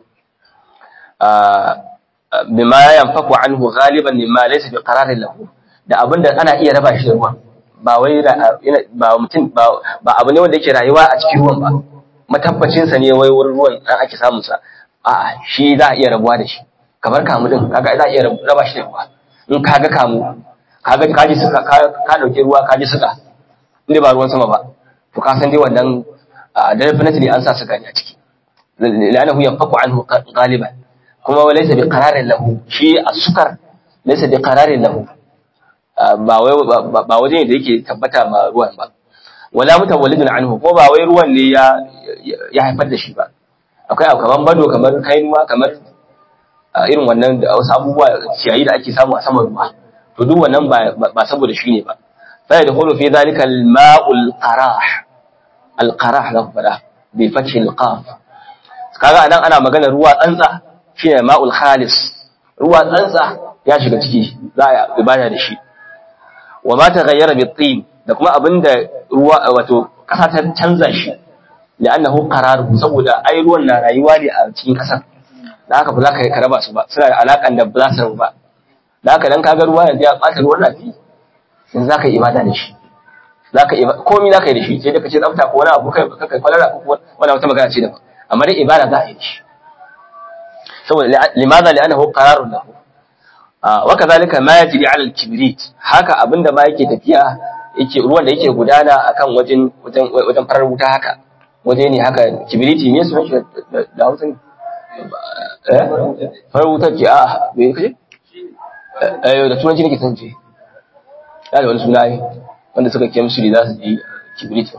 bima yanfaku anhu ghaliban mimma laysa bi qararin lahu da abinda ana iya raba shi da ruwan ba wai ba mutum ba abu ne wanda yake rayuwa a cikin ruwan ba matabbacin sa ne wai wurin ruwan dan ake samun sa a'a shi za a iya rabuwa da shi kamar kamu din kaga za a iya raba shi da ruwa in kaga kamu kaga kaji suka ka dauke ruwa kaji suka inda ba ruwan sama ba to ka san dai wannan definitely an sa suka ne a ciki lanahu yanfaku anhu ghaliban kuma laysa bi qararin lahu shi as-sukar laysa bi qararin lahu ba wai ba waje ne da yake tabbata ma ruwan ba wala mutawallidun anhu ko ba wai ruwan ne ya ya haifar da shi ba akwai abu kaman bado kamar kainuwa kamar irin wannan da wasu abubuwa ciyayi da ake samu a saman ruwa to duk wannan ba ba saboda shi ne ba fa yadkhulu fi dhalika al-ma'ul qarah alqarah da fada bi fathi alqaf kaga anan ana magana ruwa tsantsa shine ma'ul khalis ruwa tsantsa ya shiga ciki za a ibada da shi wa ma taghayyara bi tin da kuma abinda ruwa wato kasa ta canza shi li'annahu qarar saboda ai ruwan na rayuwa ne a cikin kasar da haka ba za ka yi karaba su ba suna da alakan da ba za su rabu ba da haka dan kaga ruwa yanzu ya ɓata ruwan rafi yanzu za ka yi ibada da shi za ka yi komai za ka yi da shi sai da ka ce tsafta ko wani abu kai kai kwalara ko wani wata magana ce daban amma dai ibada za a yi da shi saboda limaza li'annahu qararun lahu wa kadhalika ma yajri 'ala al-kibrit haka abinda ma yake tafiya yake ruwan da yake gudana akan wajen wajen wajen farar wuta haka waje ne haka kibiriti me sunan shi da Hausa ne eh farar wuta ce a me kace eh da turanci nake san ce ya da wani suna yi wanda suka chemistry za su ji kibiriti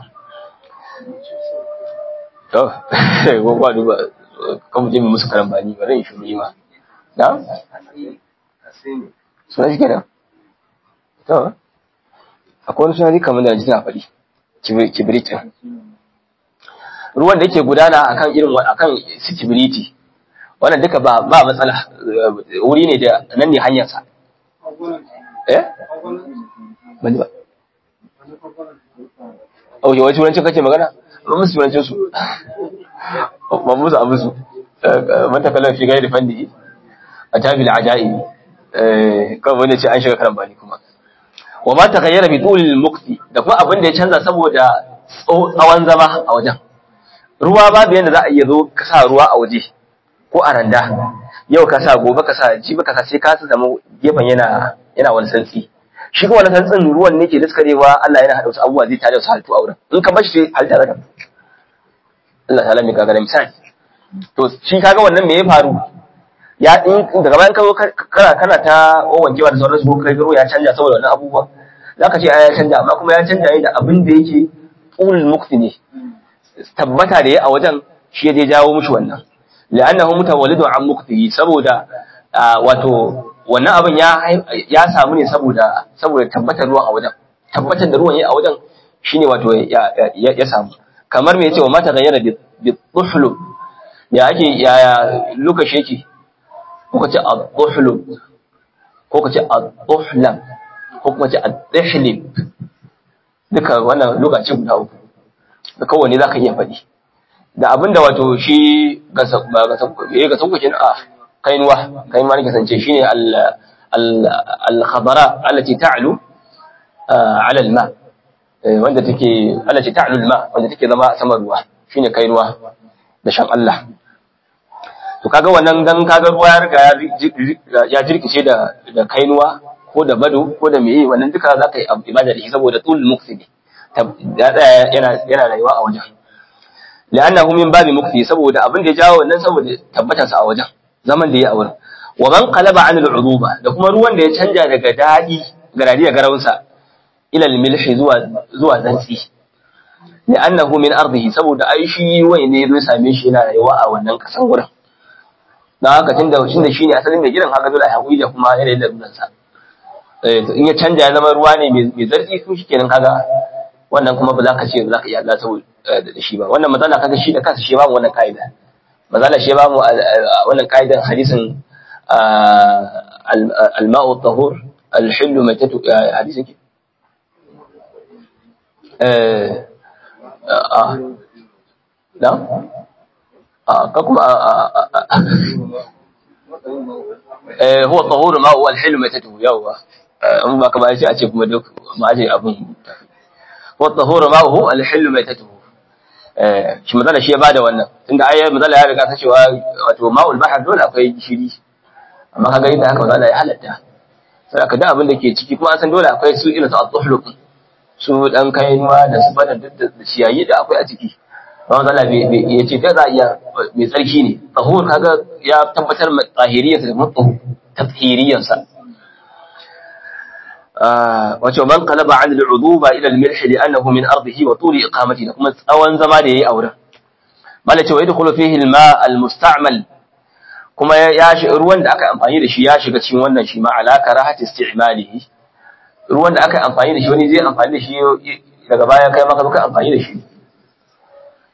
to ko ba duba kan mu je mu musu karambani ba zan shi ma na suna shi kenan to akwai wani suna kamar da ji na faɗi kibiritin ruwan da yake gudana akan irin akan su kibiriti wannan duka ba ba matsala wuri ne da nan ne hanyar sa eh bani ba oh yawan turancin kake magana ba musu turancin su ba musu abu su man takallar fi gairi fandi a tabil ajai eh kawai wanda ce an shiga karan bani kuma wa ma taghayyara bi tulil mukti da kuma abin da ya canza saboda tsawon zama a wajen ruwa babu yanda za a iya zo ka sa ruwa a waje ko a randa yau ka sa gobe ka sa jibi ka sa sai ka zama gefen yana yana wani santsi shi kuma wani santsin ruwan ne ke daskarewa Allah yana hada wasu abubuwa zai tare wasu halittu a wurin in ka bashi sai halitta zaka Allah ta lami kaga da misali to shi kaga wannan me ya faru ya in daga bayan ka zo kana kana ta wankewa da sauransu ko kai ruwa ya canja saboda wannan abubuwa zaka ce ya canja amma kuma ya canja ne da abin da yake ulul mukti ne tabbata da ya a wajen shi ya jawo mushi wannan la'annahu mutawallidu an muktihi saboda wato wannan abin ya ya samu ne saboda saboda tabbatar ruwan a wajen tabbatar da ruwan ya a wajen shine wato ya samu kamar me yace wa mata gayyara bi tuhlu ya ake ya lokaci yake ko kace ad-duhlu ko kace ad-duhlam ko kuma kace ad-dihlib duka wannan lokaci guda uku da kowanne za ka iya faɗi da abin da wato shi gasan kukin a kainuwa kainuwa ne kasance shi ne al-khabara allati ta'lu ala al-ma wanda take allati ta'lu al-ma wanda take zama saman ruwa shine kainuwa da shan Allah to kaga wannan dan kaga ruwa ya riga ya jirkice da da kainuwa ko da bado ko da meye wannan duka zaka yi ibada da shi saboda tul muqsidi yana yana rayuwa a wajen li'annahu min babi mukti saboda abin da ya jawo wannan saboda tabbatar sa a wajen zaman da ya a wurin wa man qalaba an al'uruba da kuma ruwan da ya canja daga dadi garadi da garawunsa ila al-milhi zuwa zuwa zantsi li'annahu min ardihi saboda ai shi wai ne zai same shi yana rayuwa a wannan kasan wurin dan haka tunda tunda shine asalin mai gidan haka dole a hakuri da kuma yanayin da ruwansa in ya canja ya zama ruwa ne mai zartsi kuma shikenan kaga wannan kuma ba za ka ce ba za ka iya Allah saboda da shi ba wannan matsala kaga shi da kansa shi ba mu wannan kaida matsala shi ba mu wannan kaidan hadisin al-ma'u tahur al-hillu matatu hadisin ki eh a da a ka kuma eh huwa tahur ma'u al-hillu matatu yawa in ba ka ba sai a ce kuma duk ma je abun والطهور ماؤه الحل ميتته shi matsala shi ya bada wannan tunda ai matsala ya riga ta cewa wato ma'ul bahar dole akwai gishiri amma kaga yadda haka matsala ya halatta sai aka da abin da ke ciki kuma an san dole akwai su irin su al-tuhluq su dan kainuwa da su bada duk da ciyayi da akwai a ciki ba matsala ya ce ta za a iya mai tsarki ne tahur kaga ya tabbatar mai tsahiriyarsa da mutu tathiriyarsa wato man qalaba an al'uduba ila al-milh li'annahu min ardihi wa tuli iqamati da kuma tsawon zama da yayi a wurin mala cewa yadkhulu fihi al-ma al-musta'mal kuma ya shi ruwan da aka amfani da shi ya shiga cikin wannan shi ma ala karahati isti'malihi ruwan da aka amfani da shi wani zai amfani da shi daga baya kai maka ka amfani da shi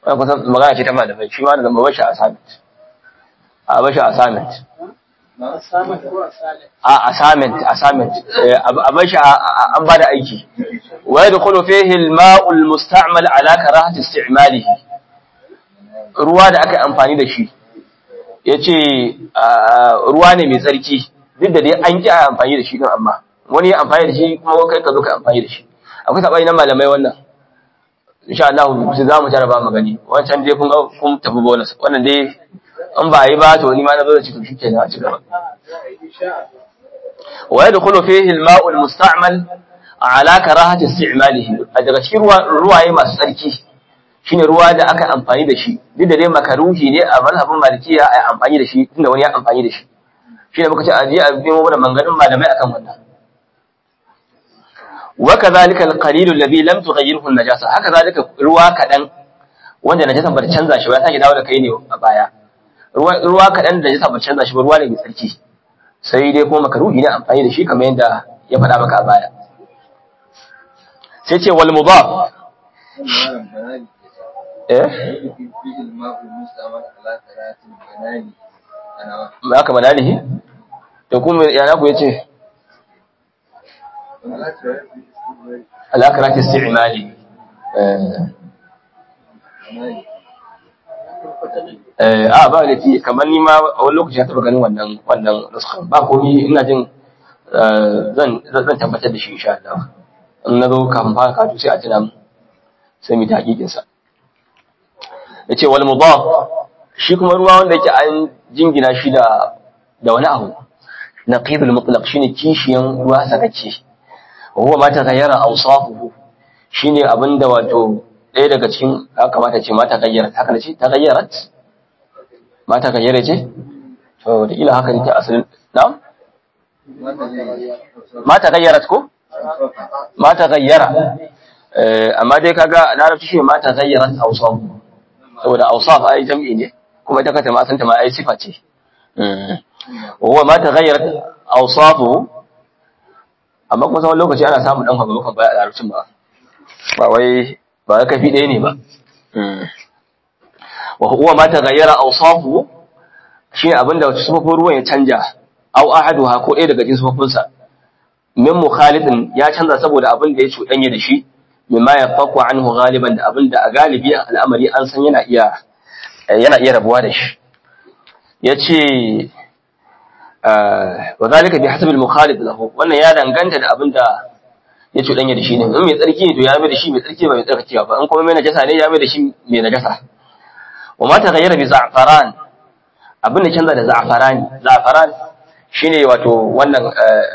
wannan kusan magana ce ta malamai shi ma da zama bashi assignment a bashi assignment Asamin ko asalin. a assignment assignment Eh, a bashi a- a- an bada aiki wa yadkhulu fihi al-ma'u al-musta'mal ala karahati isti'malihi ruwa da aka yi amfani da shi yace ah, ruwa ne mai tsarki duk da dai an ki a amfani da shi din amma wani ya amfani da shi kuma kai ka zo ka amfani da shi akwai sabani na malamai wannan insha Allah sai za mu jaraba mu gani wancan dai kun ga kun tafi bonus wannan dai in ba yi ba to ni ma na zo da cikin shi kenan a ci gaba Insha Allah. ويدخل فيه الماء المستعمل على كراهة استعماله daga cikin ruwa ruwaye masu tsarki shine ruwa da aka amfani da shi duk da dai makaruhi ne a mazhabin malikiya a amfani da shi tunda wani ya amfani da shi shine muka ce a je a nemo mana manganin malamai akan wannan wa kadhalika al-qalil alladhi lam tughayyirhu an-najasa haka zalika ruwa kadan wanda najasa ba ta canza shi ba ya sake dawo da kai ne a baya ruwa ruwa kadan da najasa ba ta canza shi ba ruwa ne mai tsarki sai dai kuma makaruhi ne amfani da shi kamar yadda ya faɗa maka a baya sai ce wal mudaf malam banani eh fi fi'il ma'ul mustamal ala qira'atil banani ana ma aka manalihi to kuma ya na ku yace ala qira'atil ala karati isti'mali eh banani eh a ba laifi kamar ni ma a wani lokaci ya taba ganin wannan wannan nuskan ba komi ina jin eh, zan zan tabbatar da shi insha Allah in na zo kafin fara karatu sai a tuna mu sai mu ta hakikin sa yace wal mudaf shi kuma ruwa wanda yake an jingina shi da da wani abu naqidul mutlaq shine kishiyan ruwa sakacce wa huwa ma taghayyara awsafuhu shine abinda wato ɗaya daga cikin ya kamata ce mata gayyarat haka ne ce ta gayyarat mata gayyare ce to da ila haka ne ta asalin na'am wanda zai mata gayyarat ko mata gayyara eh amma dai kaga larabci shi mata gayyarat awsaf saboda awsaf ai jam'i ne kuma ita kanta ma san ta ma ai sifa ce mm wa huwa ma taghayyarat awsafuhu amma kuma tsawon lokaci ana samun dan haba baya a larabcin ba ba wai ba wai kafi ɗaya ne ba mm wa huwa ma taghayyara awsafuhu shi abinda sufofin ruwan ya canja aw ahaduha ko ɗaya daga cikin sufofinsa min mukhalidin ya canza saboda abin da ya cuɗanya da shi mimma yafaku anhu galiban da abin da a galibi al'amari an san yana iya yana iya rabuwa da shi yace wa zalika bi hasabi al-mukhalid lahu wannan ya danganta da abin da ya cuɗanya da shi ne in mai tsarki ne to ya mai da shi mai tsarki ba mai tsarkakewa ba in kuma mai najasa ne ya mai da shi mai najasa wa ma taghayyara bi za'faran abin da canza da za'farani za'faran shine wato wannan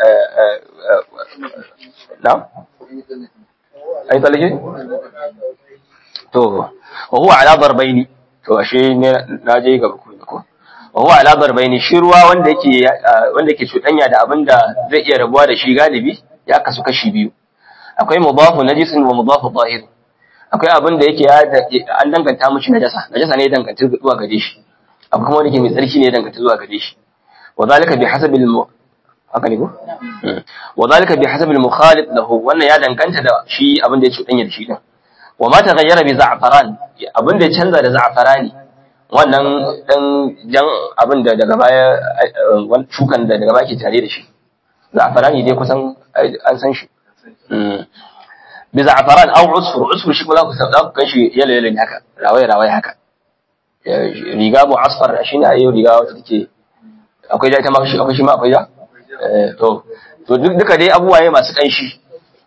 na ai talake to wa huwa ala darbaini to ashe ne na je ga ku ko wa huwa ala darbaini shi ruwa wanda yake wanda yake cudanya da abinda zai iya rabuwa da shi galibi ya kasu kashi biyu akwai mudafu najisin wa mudafu zahir akwai abin da yake an danganta mishi najasa najasa ne ya danganta zuwa gare shi akwai kuma wanda yake mai tsarki ne ya danganta zuwa gare shi wa zalika bi hasabil haka ne ko wa zalika bi hasabil mukhalid lahu wannan ya danganta da shi abin da ya cudanya da shi din wa ma taghayyara bi za'faran abin da ya canza da za'farani wannan dan jan abin da daga baya wannan shukan da daga baya ke tare da shi za'farani dai kusan an san shi bi za'faran aw usfur usfur shi kuma za ku kan shi yalo yalo ne haka rawaya rawaya haka riga mu asfar shine ayo riga wacce take akwai da ita ma akwai shi ma akwai da to to duka dai abubuwa ne masu kanshi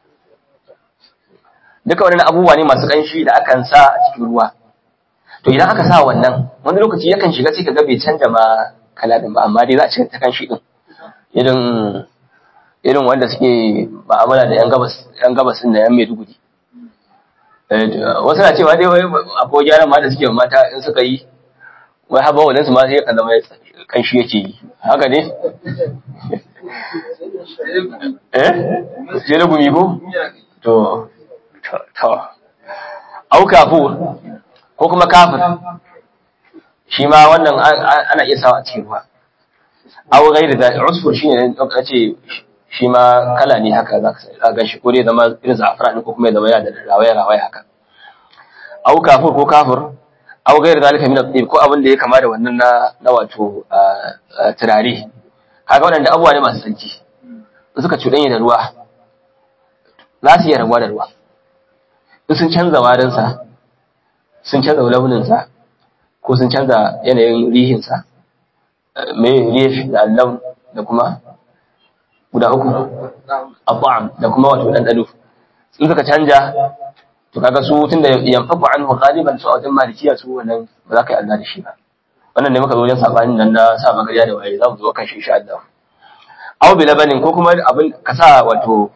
duka wannan abubuwa ne masu kanshi da akan sa a cikin ruwa to idan aka sa wannan wani lokaci yakan shiga sai ka ga bai canja ma kala din ba amma dai za a cika ta kanshi din irin irin wanda suke ma'amala da yan gabas yan gabas din da yan Maiduguri wasu na cewa dai wai akwai gyaran ma da suke mata in suka yi wai haba wadansu ma sai kan zama kanshi yake yi haka ne eh sai na gumi ko to to au kafur ko kuma kafir shi ma wannan ana iya sawa a cikin ruwa au gairi da usfur shine ne ce shi ma kala ne haka za ka ga shi ko dai zama irin za'afra ne ko kuma ya zama yana da rawaya rawaya haka au kafur ko kafir aw ghayr zalika min at ko abin da ya kama da wannan na na wato turare kaga wannan abubuwa ne masu tsanci suka cuɗanya da ruwa za su iya rabuwa da ruwa in sun canza warinsa sun canza launinsa ko sun canza yanayin rihinsa mai rih da allam da kuma guda uku abu'am da kuma wato ɗanɗano in suka canja to kaga su tunda yanfaku anhu ghaliban su a wajen malikiya su wannan ba za ka yi Allah da shi ba wannan ne muka zo wajen sabanin nan na sa magariya da waye za mu zo kan shi insha Allah aw bi labanin ko kuma abin ka sa wato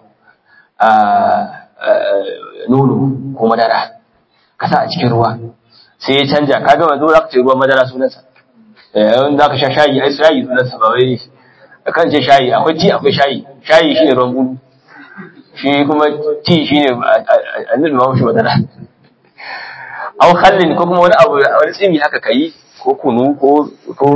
nono ko madara ka sa a cikin ruwa sai ya canja ka ga wanzu za ka ce ruwan madara sunansa yayin za ka sha shayi ai shayi sunansa ba wai kan ce shayi akwai ti akwai shayi shayi shine ruwan gudu shi kuma ti shine annabi ma shi madara aw khallin ko kuma wani abu wani tsimi haka kai ko kunu ko ko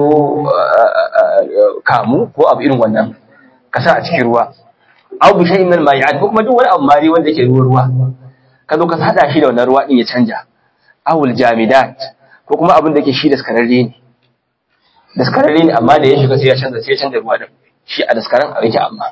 kamu ko abu irin wannan ka sa a cikin ruwa aw bi shay'in min al-ma'i'at ko kuma duk wani abu mari wanda yake ruwa ruwa ka zo ka hada shi da wannan ruwa din ya canja awul jamidat ko kuma abin da yake shi daskararre ne daskararre ne amma da ya shiga sai ya canza sai ya canza ruwa din shi a daskaran a yake amma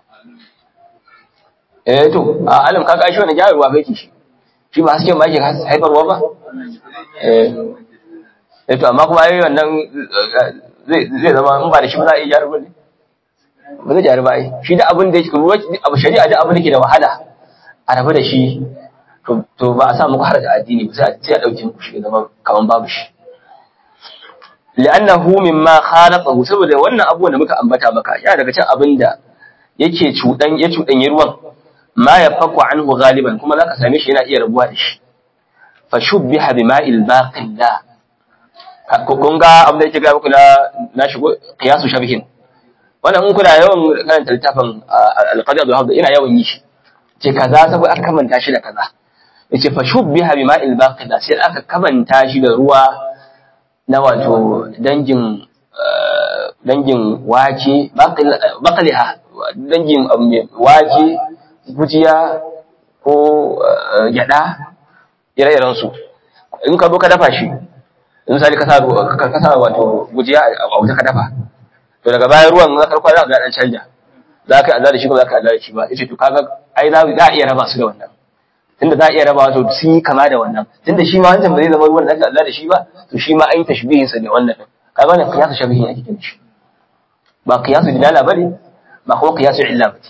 eh to a alam kaga shi wannan gyara ruwa bai shi shi ba hasken ba yake haifarwa ba eh eh to amma kuma ai wannan zai zai zama in ba da shi ba za a iya gyara ruwa ne ba zai gyara ba ai shi da abin da yake ruwa abu shari'a da abin da ke da wahala a rabu da shi to ba a sa muku haraja addini ba sai a ce a dauke muku shi zama kaman babu shi li'annahu mimma khalaqahu saboda wannan abubuwan da muka ambata maka yana daga cikin abin da yake cudan ya cudanye ruwan ma yafaku anhu ghaliban kuma zaka same shi yana iya rabuwa da shi fa shubbiha bima'il baqilla kun ga abin da yake ga muku na na shigo qiyasu shabihin wannan in kuna yawan karanta littafin al-qadiyat wal ina yawan yi shi ce kaza saboda aka kamanta shi da kaza yace fa shubbiha bima'il baqila sai aka kamanta shi da ruwa na wato dangin dangin wake baqliha dangin wake gujiya ko gyada ire-iren su in ka zo ka dafa shi in misali ka sa ka sa wato gujiya a wuta ka dafa to daga bayan ruwan na karkwa za ka ga dan canja za ka yi da shi ko za ka yi da shi ba yace to kaga ai za a iya raba su da wannan tunda za a iya raba to sun yi kama da wannan tunda shi ma wancan ba zai zama ruwan da aka Allah da shi ba to shi ma an yi tashbihin sa da wannan kaga wannan qiyasu shabihin ake kiran shi ba qiyasu dilala bane ba kuma qiyasu illa bace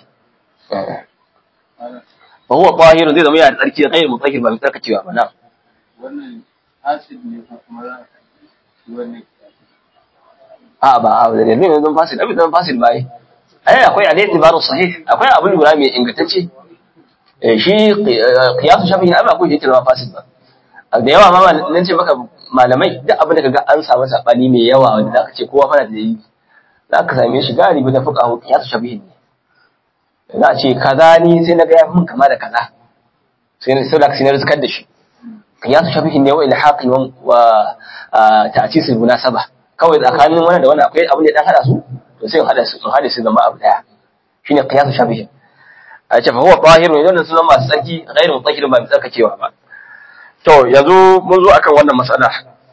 fa huwa tahir zai zama yana tsarki kai mutahhir ba mai tsarkacewa ba na wannan acid ne ko kuma wannan a ba a da ne zan fasil abin zan fasil ba ai ai akwai al-i'tibaru sahih akwai abin lura mai ingantacce shi qiyasu shafi'i ai ba ko yake zama fasid ba da yawa ma nan ce maka malamai duk abin da kaga an samu sabani mai yawa wanda zaka ce kowa fara da yi zaka same shi galibi da fuqahu qiyasu shafi'i ne za a ce kaza ni sai na ga ya mun kama da kaza sai sai da sai na rizkar da shi qiyasu shafi'i ne wa ilhaqi wa ta'sis al-munasaba kawai tsakanin wannan da wannan akwai abin da dan hada su to sai in hada su in hada su zama abu daya shine qiyasu shafi'i a ce fa huwa tahirun idan sun zama masu tsarki ghairu mutahhirin ba mai tsarkakewa ba to yanzu mun zo akan wannan mas'ala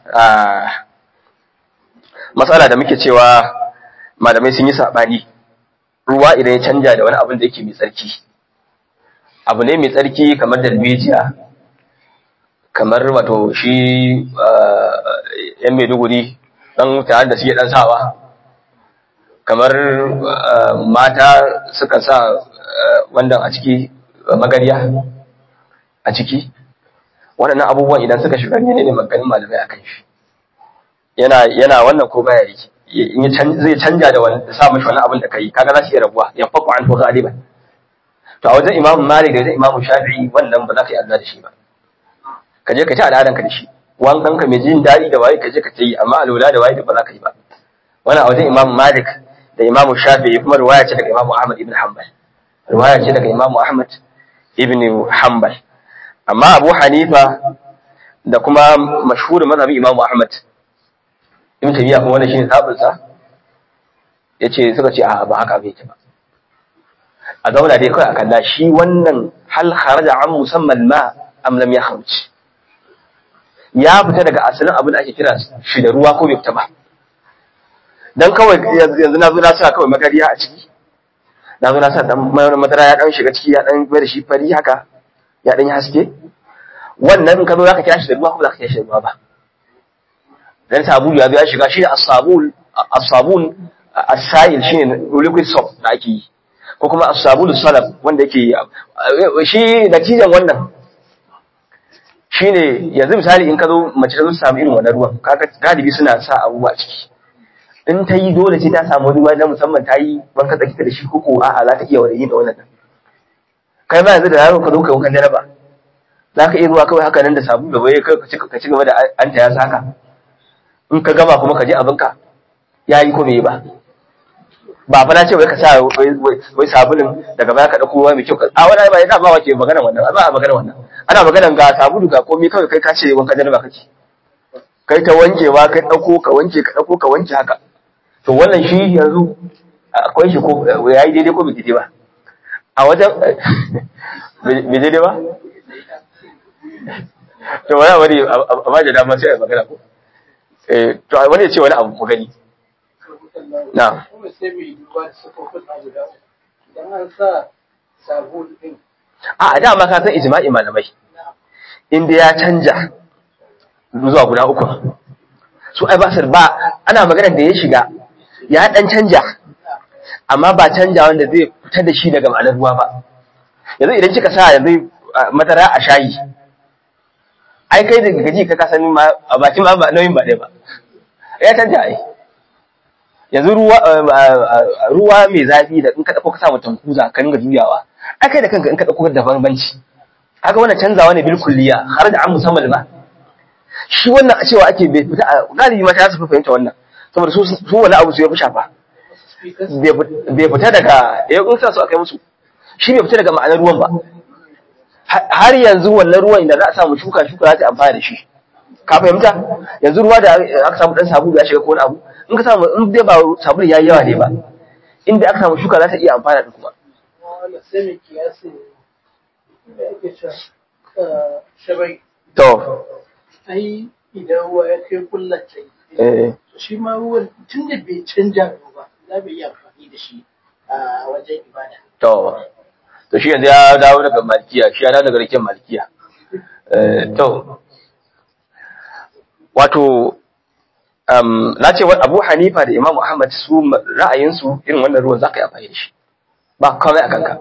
mas'ala da muke cewa malamai sun yi sabani ruwa idan ya canja da wani abin da yake mai tsarki abu ne mai tsarki kamar dalbejiya kamar wato shi yan maiduguri dan tare da suke dan sawa kamar mata suka sa wannan a ciki magariya a ciki waɗannan abubuwan idan suka shiga ne ne maganin malamai a kan shi yana yana wannan ko baya yi zai canja da wani da sa mashi wani abin da kai kaga za su iya rabuwa ya faku an to galiban to a wajen imamu malik da wajen imamu shafi'i wannan ba za ka yi azza da shi ba ka je ka ci al'adan ka da shi wankan ka mai jin daɗi da waye ka je ka ta yi amma alwala da waye da ba za ka yi ba wannan a wajen imamu malik da imamu shafi'i kuma riwaya ce daga imamu ahmad ibn hanbal riwaya ce daga imamu ahmad ibn hanbal amma abu hanifa da kuma mashhurin mazhabin imamu ahmad ibn tabiya kuma wannan shine zabin sa yace suka ce a ba haka bai ce ba a zauna dai kai akan shi wannan hal kharaja an musamman ma am lam yakhruj ya fita daga asalin abin da ake kira shi da ruwa ko bai fita ba dan kawai yanzu na zo na sa kawai magariya a ciki na zo na sa dan madara ya dan shiga ciki ya dan bai da shi fari haka ya dan yi haske wannan in ka zo zaka kira shi da ruwa ko zaka kira shi da ruwa ba dan sabulu ya zo ya shiga shi as-sabul as-sabun as-sa'il shine liquid soap da ake yi ko kuma as-sabulu salab wanda yake shi natijan wannan shine yanzu misali in ka zo mace ta zo samu irin wannan ruwan kaga galibi suna sa abubuwa ciki in ta yi dole ce ta samu ruwa na musamman ta yi banka tsaki da shi koko a'a za ta iya wani da wannan kai ma yanzu da yaro ka zo kai wankan jaraba za ka iya zuwa kawai haka nan da sabu da bai ka ci gaba da an ta ya saka in ka gama kuma ka je abinka ya yi ko bai yi ba ba fa na ce wai ka sa wai sabulin daga baya ka dauko ruwa mai kyau a wani ba yana ba wace magana wannan ba a magana wannan ana magana ga sabulu ga komai kawai kai ka ce wankan jaraba kake kai ta wankewa kai dauko ka wanke ka dauko ka wanke haka to wannan shi yanzu akwai shi ko ya yi daidai ko bai daidai ba a wajen bai daidai ba to wani wani a ba da dama sai a magana ko to wani ya ce wani abu mu gani na kuma sai mai duba da sufofin abu da idan an sa sabon din a dama ka san ijma'i malamai inda ya canja zuwa guda uku su ai ba su ba ana magana da ya shiga ya dan canja amma ba canja wanda zai fitar da shi daga ma'anar ruwa ba yanzu idan kika sa yanzu madara a shayi ai kai daga gaji ka kasani ma a bakin ma ba nauyin ba ɗaya ba ya canja ai yanzu ruwa ruwa mai zafi da in ka dauko ka sa mutum kuza ka ringa juyawa ai kai da kanka in ka dauko da bambanci haka wannan canzawa ne bil kulliya har da an musamman ba shi wannan a cewa ake bai fita a galibi mata su fi fahimta wannan saboda su su wani abu su ya fi shafa bai fita daga ya in sa su akai musu shi bai fita daga ma'anar ruwan ba har yanzu wannan ruwan da za a samu shuka shuka za ta amfana da shi ka fahimta yanzu ruwa da aka samu dan sabulu ya shiga ko wani abu in ka samu in dai ba sabulu yayi yawa ne ba inda aka samu shuka za ta iya amfana da kuma wanda sai mai kiyasin da ake cewa shabai to ai idan ruwa ya kai kullace eh shi ma ruwan tun da bai canja ba za mu iya amfani da shi a wajen ibada to to shi yanzu ya dawo daga malikiya shi ya dawo daga rikin malikiya eh to wato um, na ce wa Abu Hanifa da Imam Ahmad su ra'ayinsu irin wannan ruwan zaka yi amfani da shi ba kawai a kanka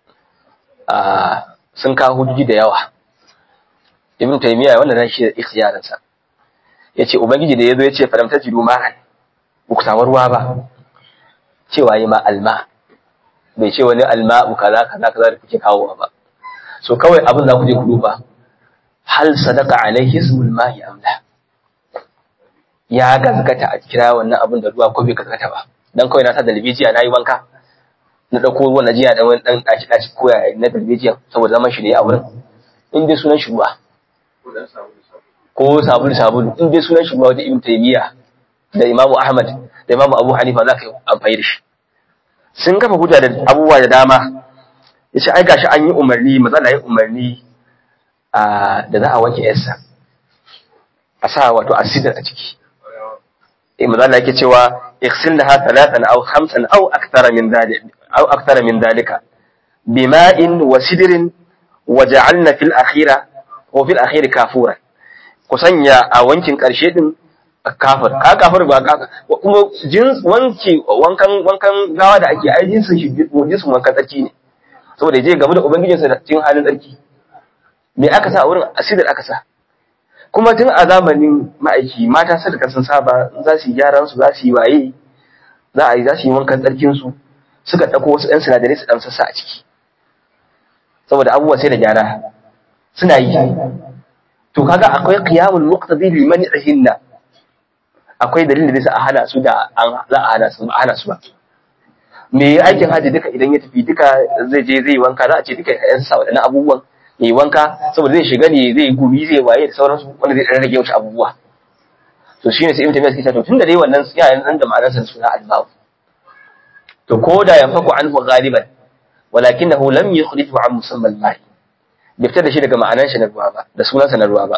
ah sun kawo hujjoji da yawa Ibn Taymiyyah wannan nan shi ikhtiyarin sa yace ubangiji da yazo yace falam tajidu ma'an ba ku samu ruwa ba cewa yi ma alma bai ce wani alma'u kaza kaza kaza da kuke kawo ba so kawai abin za ku je ku duba hal sadaka alaihi ismul ma'i am la ya gazgata a kira wannan abin da ruwa ko bai gazgata ba dan kawai na sa dalbijiya na yi wanka na dauko ruwan na jiya da wani dan daci daci koya na dalbijiya saboda zaman shi ne a wurin in dai sunan shi ruwa ko sabulu sabulu in dai sunan shi ruwa wajen ibn taymiya da imamu ahmad da imamu abu hanifa za ka yi amfani da shi sun kafa hujja da abubuwa da dama ya ce ai gashi an yi umarni matsala ya umarni da za a wanke yarsa a sa wato asidar a ciki eh matsala yake cewa iksilnaha thalathan aw khamsan aw akthara min dhalik aw akthara min dhalika bima'in wa sidrin wa ja'alna fil akhira wa fil akhir kafura ku sanya a wankin karshe din kafir ka kafir ba ka kuma jins wanki wankan wankan gawa da ake ai jinsin shi jinsin wankan tsarki ne saboda je game da ubangijinsa da cikin halin tsarki me aka sa a wurin asidar aka sa kuma tun a zamanin ma'aiki mata sun rika sun saba za su yi gyaran su za su yi waye za a yi za su yi wankan tsarkin su suka dauko wasu ɗan sinadarai su dan sassa a ciki saboda abubuwa sai da gyara suna yi to kaga akwai qiyamul muqtadi li man'ihinna akwai dalilin da zai a hana su da an za a hana su a hana su ba me aikin haji duka idan ya tafi duka zai je zai wanka za a ce duka ya sa wadannan abubuwan ya yi wanka saboda zai shiga ne zai gumi zai waye da sauransu wanda zai rage wasu abubuwa to shine sai ibn taymiyyah suke cewa to tunda dai wannan yayin nan da ma'anar sa suna al-bab to ko da yanfaku anhu ghaliban walakinahu lam yukhrijhu an musammal ma'i bai fitar da shi daga ma'anar shi na ruwa ba da sunansa na ruwa ba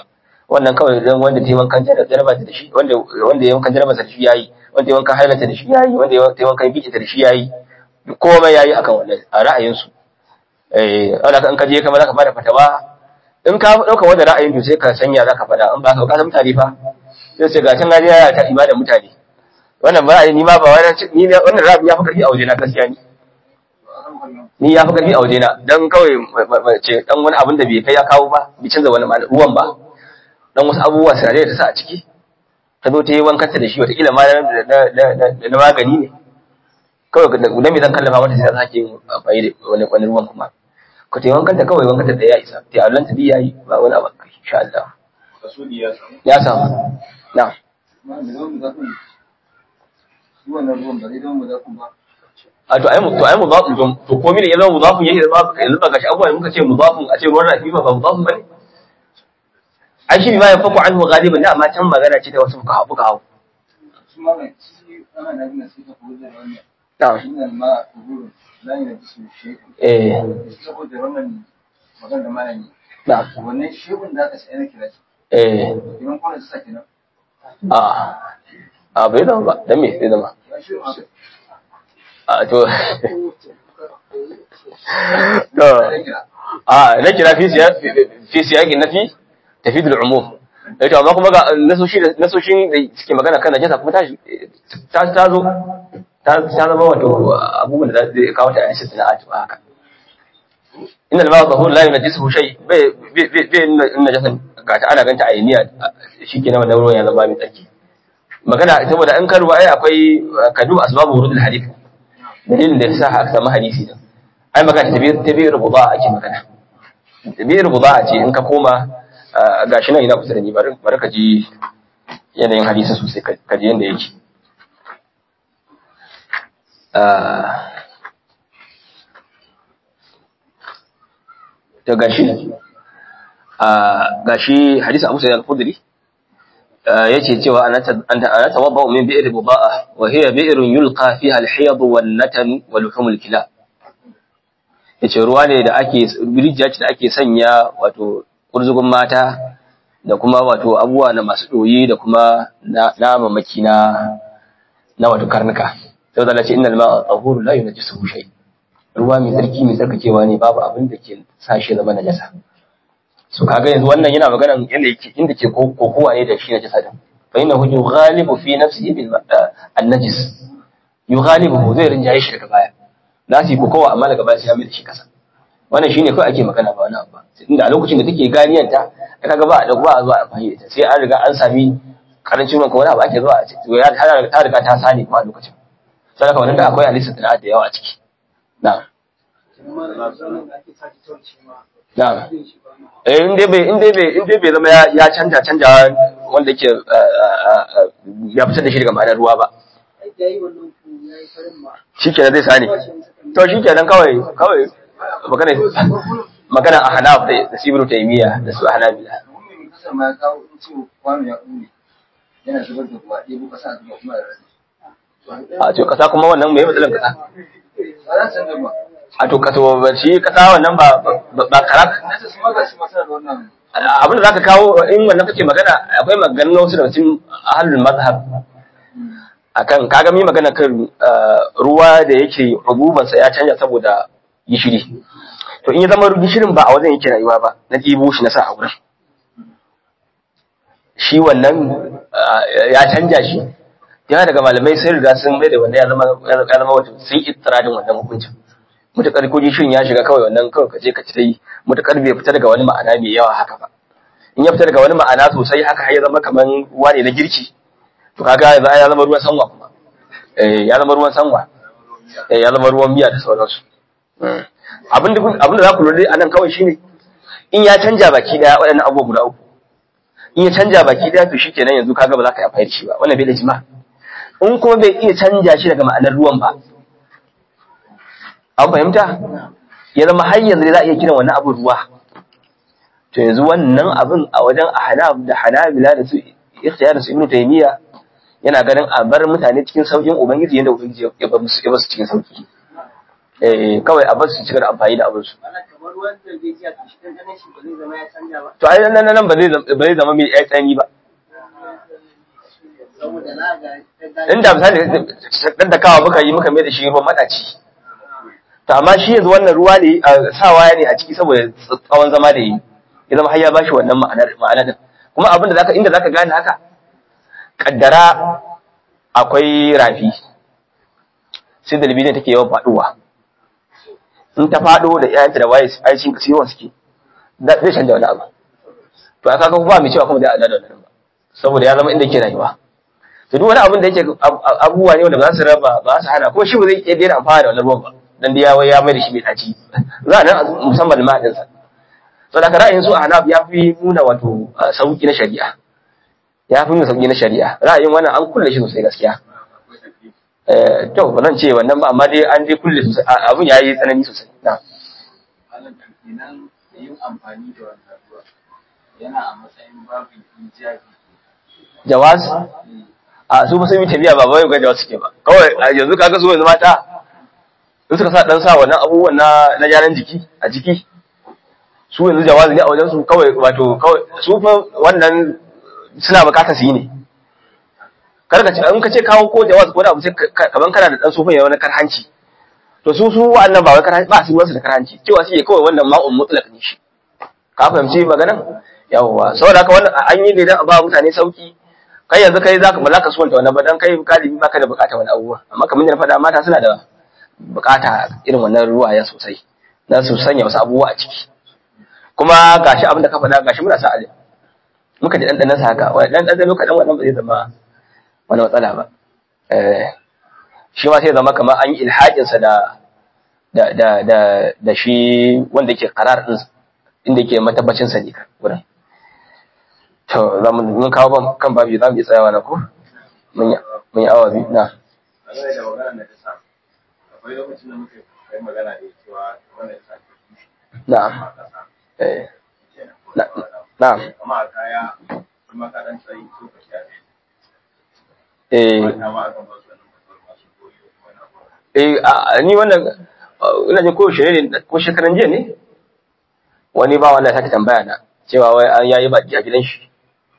wannan kawai dan wanda ta yi wankan jaraba da shi wanda wanda ya wankan jaraba da shi yayi wanda ya wankan hailata da shi yayi wanda ya ta yi wankan biki da shi yayi komai yayi akan wannan a ra'ayin su eh wanda in ka je kamar zaka bada fatawa in ka dauka wanda ra'ayin to sai ka sanya zaka fada in ba ka ka san mutane fa sai sai ga can gaji ya ta ibada mutane wannan ba ni ma ba wannan ni wannan ra'ayi ya fi karfi a waje na gaskiya ni ni ya fi karfi a waje na dan kawai ce dan wani abin da bai kai ya kawo ba bai canza wani ruwan ba dan wasu abubuwa sinadai da ta sa a ciki ta zo ta yi wankanta da shi wataƙila ma na magani ne kawai da me zan kallafa mata sai ta sake yin amfani da wani wani ruwan kuma ka ta yi wankanta kawai wankanta da ya isa ta Allah ta biya yi ba wani abu insha Allah kasudi ya samu ya samu na ma da yawan zafin shi wannan ruwan ba zai zama mu zafin ba a to ai mu to ai mudafun to to komai ne ya zama mudafun yake zama yanzu ba gashi abubuwa da muka ce mudafun a ce ruwan rafi ba ba mudafun bane ai shi ma ya faku anhu ghaliban da amma can magana ce ta wasu fuka hafu ka hafu shi ma mai shi ana da gina sai ka koyar da wannan na'am wannan ma gurin la yana da su shi eh saboda wannan magana da malami na'am wannan shehun da aka sai na kira shi eh idan kwanan su sa kenan a a bai zama ba dan me bai zama ya shehun aka a to to sai kira a na kira fi siya fi siyaqin nafi tafid al-umum eh to amma kuma ga nasoshi da nasoshin da suke magana kan najasa kuma ta ta ta zo ta ta zama wato abubuwan da zai kawo ta a cikin sana'atu haka inna al-ma'a tahur la yunajjisuhu shay bai bai bai najasa ga ta ana ganta ayniya shikenan wannan ruwan ya zama mai tsarki magana saboda in ka ruwa ai akwai kadu asbabu wurudul hadith dalilin da yasa aka samu hadisi din ai magana tabir tabir buda ake magana tabir buda ce in ka koma gashi nan ina kusa da ni bari bari ka ji yanayin hadisi sosai ka ji yanda yake to gashi gashi hadisi Abu Sa'id al-Khudri yace cewa ana ana tawadda min bi'r buda'a wa hiya bi'run yulqa fiha al-hiyad wan-natan wa luhum al-kilab yace ruwa ne da ake rijiya ce da ake sanya wato kurzugun mata da kuma wato abubuwa na masu doyi da kuma na mamaki na na wato karnuka sai da ce innal ma'a tahuru la yunajjisuhu shay ruwa mai tsarki mai tsarkakewa ne babu abin da ke sa shi zama najasa so kaga yanzu wannan yana magana yanda yake inda ke kokowa ne da shi najasa din fa innahu yughalibu fi nafsihi bil an-najis yughalibu zai rinjaye shi daga baya za su yi kokowa amma daga baya sai ya mai da shi kasa wannan shine kawai ake magana ba wani abu ba inda a lokacin da take ganiyanta kaga ba a ba a zuwa amfani da ita sai an riga an sami karancin ruwan wani abu ake zuwa a ciki ya ta riga ta sani kuma a lokacin sai wannan da akwai alisa da da yawa a ciki na'am na'am eh in dai bai in dai bai in dai bai zama ya canja canja wanda yake ya fitar da shi daga ma'anar ruwa ba shikenan zai sani to shikenan kawai kawai magana magana a hanaf da sibru taymiya da su hanabila Mumin kasar ma ya kawo in ce kwano ya ƙune yana zubar da ruwa ɗebo ƙasa a zuba kuma da rasi. a to kasa kuma wannan mai matsalan kasa Ba za su canza ba. a to kasa ba shi kasa wannan ba ba karak Na ce su ma ga shi masu da wannan abin da zaka kawo in wannan kake magana akwai maganar wasu daga cikin ahlul mazhab akan kaga mi magana kan ruwa da yake rububan sa ya canja saboda gishiri to in ya zama gishirin ba a wajen yake rayuwa ba na ɗibo shi na sa a wurin shi wannan ya canja shi yana daga malamai sai riga sun mai da wanda ya zama ya zama wato sun ittiradin wannan hukuncin mutakar ko gishirin ya shiga kawai wannan kawai kaje ka ci ta yi mutakar bai fita daga wani ma'ana mai yawa haka ba in ya fita daga wani ma'ana sosai haka har ya zama kaman ruwa ne na girki to kaga yanzu ya zama ruwan sanwa kuma eh ya zama ruwan sanwa eh ya zama ruwan miya da sauransu abin da abin da za ku lura anan kawai shine in ya canja baki daya waɗannan abubuwa guda uku in ya canja baki daya to shikenan yanzu kaga ba za ka yi amfani da shi ba wannan bai da jima in kuma bai iya canja shi daga ma'anar ruwan ba an fahimta ya zama har yanzu za a iya kiran wannan abin ruwa to yanzu wannan abin a wajen ahnaf da hanabila da su ikhtiyar da su ibnu taymiya yana ganin a bar mutane cikin saukin ubangiji yanda ubangiji ya bar musu ya bar su cikin sauki eh kawai a bar su cigaba da amfani da abin su ana kamar ruwan da zai ji a kashi ɗanɗanon shi ba zai zama ya canja ba to ai nan nan ba zai zama- ba zai zama mai ai tsani ba saboda na ga inda misali dan da kawa muka yi muka mai da shi ruwan madaci to amma shi yanzu wannan ruwa ne a sawa ne a ciki saboda tsawon zama da yi ya zama har ya bashi wannan ma'anar ma'ana din kuma abin da zaka inda zaka gane haka kaddara akwai rafi sai da libidin take yawan faduwa in ta fado da iyayenta da waye ai cin kasi yawan suke da zai canja wani abu to aka ga ba mai cewa kuma da Allah da wannan ba saboda ya zama inda yake rayuwa to duk wani abin da yake ab- ab- abubuwa ne wanda ba za su raba ba za su hana kuma shi ba zai iya daina amfana da wannan ruwan ba dan dai ya wai ya mai da shi mai daci za a nan musamman da ma'adin sa to da ra'ayin su a hanaf ya fi nuna wato uh, sauki na shari'a ya fi nuna sauki na shari'a ra'ayin wannan an kulle shi sosai gaskiya eh to ba zan ce wannan ba amma dai an dai kulle sosai a- abin yayi tsanani sosai na Malam kenan yin amfani da wannan ruwa yana a matsayin babin ijabi. jawaz a su ba sun yi tafiya ba wai ga jawaz suke ba kawai a yanzu kaga su yanzu mata in suka sa dan sa wannan abubuwan na na gyaran jiki a jiki su yanzu jawazi ne a wajen su kawai wato kawai su fa wannan suna bukatar su yi ne kar ka ce in ka ce kawo ko jawaz ko da abu sai ka- kaman kana da dan sufin ya wani karhanci to su su wa'annan ba wai karhanci ba su wasu da karhanci cewa suke kawai wannan ma'un mutlaq ne shi ka fahimci maganan yawwa saboda haka wannan an yi ne dan a ba mutane sauki kai yanzu kai zaka ba za ka suwanta wannan ba dan kai galibi baka da bukata wani abubuwa amma kamar yadda na faɗa mata suna da bukata irin wannan ruwaya sosai na su sanya wasu abubuwa a ciki kuma gashi abin da ka faɗa gashi muna sa alim muka ji ɗanɗanon sa haka wani ɗan ɗanɗano kaɗan wannan ba zai zama wani matsala ba eh shi ma sai zama kamar an yi ilhaƙinsa da da da da da shi wanda yake karar din inda yake matabbacin sa ne wurin to za mu mun kawo ban kan babi za mu yi tsayawa na ko mun yi mun yi awa biyu na A game da magana da ta sa, akwai lokacin da muka kai magana da cewa wannan ya sa ta tushe na'am a ƙasa. eh kenan. na na'am Amma a kaya, kuma ka ɗan tsayi ko ka sha ne. eh Mata ma akan ba su wannan matsalar masu koyo ko wani abu. eh a- ni wannan uh, ina jin ko shirye ne ko shekaran jiya ne wani ba wanda ya sake tambaya na cewa wai an yayi baki a gidan shi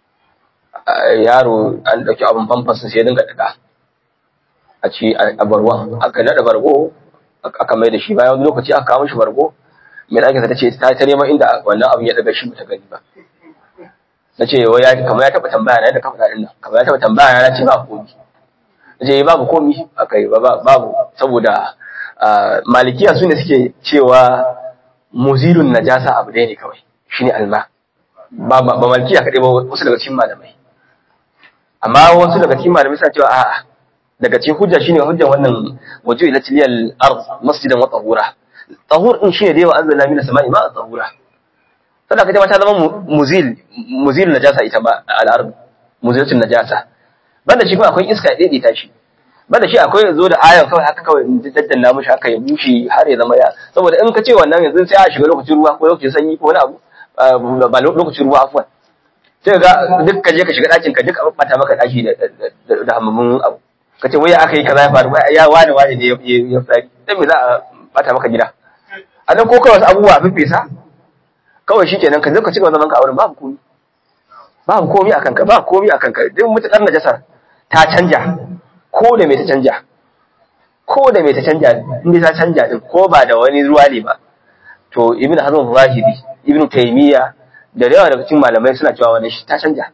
Uh, yaro an dauki abin famfas sai ya dinga daga a ci a a barwan aka nada bargo aka aka mai da shi bayan wani lokaci aka kawo mishi bargo mai ɗakin ta ce ta ta neman inda wannan abin ya daga shi bata gani ba na ce wai ya kamar ya taɓa tambaya na yadda ka faɗa ɗin nan kamar ya taɓa tambaya na ce ba komi na ce babu komi a kai ba ba- babu saboda ah, malikiya su ne suke cewa muzilun najasa abu ɗaya ne kawai shine alma ba ba ba malikiya kaɗai ba wasu daga cikin malamai amma wasu daga cikin malamai suna cewa a'a daga cikin hujja shine hujjan wannan wajo ila tiliyal ard masjidan wa tahura tahur din shine da yawa anzalna minas sama'i ma tahura saboda kaje ma ta zama mu- muzil muzil najasa ita ba al ard muzilatun najasa banda shi kuma akwai iska ya daidaita shi banda shi akwai zo da ayan kawai haka kawai in daddanna mushi haka ya bushe har ya zama ya saboda in ka ce wannan yanzu sai a shiga lokacin ruwa ko lokacin sanyi ko wani abu ah, ba lokacin ruwa afwan sai ga duk ka je ka shiga ɗakin ka duk a bata maka ɗaki da da- da hamamin abu ka ce wai aka yi kaza ya faru wai ya wani wani ne ya ya fari dan me za a bata maka gida a nan ko kawai wasu abubuwa a fifesa kawai shikenan ka zo ka cigaba zaman ka a wurin babu komi babu komi a kanka babu komi a kanka duk mutukar najasar ta canja ko da me ta canja ko da me ta canja inda ta canja din ko ba da wani ruwa ne ba to ibn hazm zahiri ibn taymiya da yawa daga cikin malamai suna cewa wannan shi ta canja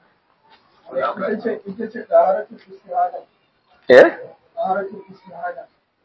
ita ce ita ce ɗaharatul istihada eh ɗaharatul istihada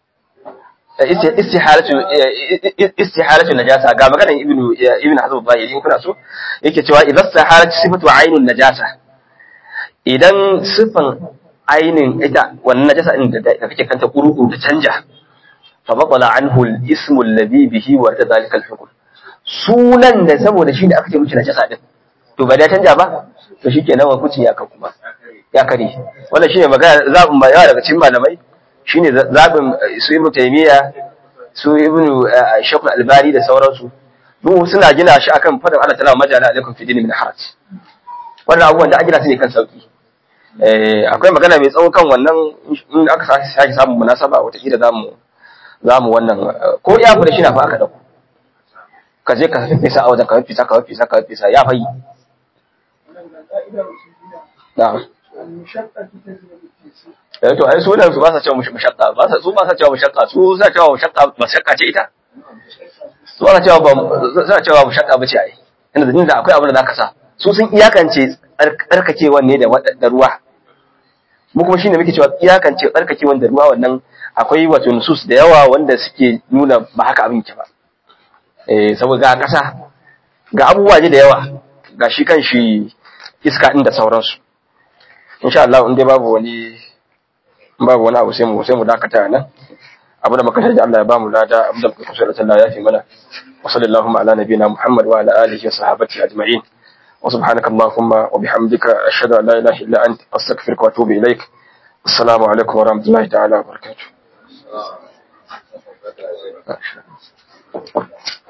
Isti- istihalatu eh, istihalatu najasa ga maganar ibn ibn hazm zahiri in kuna so yake cewa idan sahalat sifatu ainun najasa idan sifan ainin ita wannan najasa din da da kake kanta kuruku ta canja fa batala anhu al-ismu alladhi bihi wa dhalika al-hukm sunan da saboda shi da aka ce miki najasa din to ba da canja ba to shikenan wa kuci ya kan kuma ya kare wannan shine magana zabin ba yawa daga cikin malamai shine zabin eh, su ibnu taymiya su ibnu eh, shaykh albani da sauransu duk suna gina shi akan fadin Allah ta'ala majala alaikum fi dini min haraj wannan abubuwan da an gina su ne kan sauki eh akwai magana mai tsawo kan wannan in aka sake sake samun munasaba wataƙila zamu zamu wannan eh, ko ya da shi na fa aka dauko ka je ka fesa a wajen ka fesa ka fesa ka fesa ya fayi wannan ga ka'idar usuliyya na'am al-mushaqqa tajlibu at-taysir eh to ai su da su ba sa cewa mush- mushaqqa ba sa su ba sa cewa mushaqqa su sa cewa mushaqqa mushaqqa ce ita su ana cewa ba za cewa mushaqqa bace ai inda inda akwai abin da zaka sa su sun iyakance tsarkakewan ne da wad- da ruwa mu kuma shine muke cewa iyakance tsarkakewan da ruwa wannan akwai wato nusus da yawa wanda suke nuna ba haka abin ke ba eh saboda ga kasa ga abubuwa ne da yawa ga shi kan shi iska din da sauransu insha Allah in dai babu wani babu wani abu sai mu sai mu dakata nan abu da muka da Allah ya bamu lada abu da muka kusa da Allah ya fi mana wa sallallahu ala nabiyina Muhammad wa ala alihi wa sahbihi ajma'in wa subhanaka allahumma wa bihamdika ashhadu an la ilaha illa anta astaghfiruka wa atubu ilaik assalamu alaikum wa rahmatullahi ta'ala wa barakatuh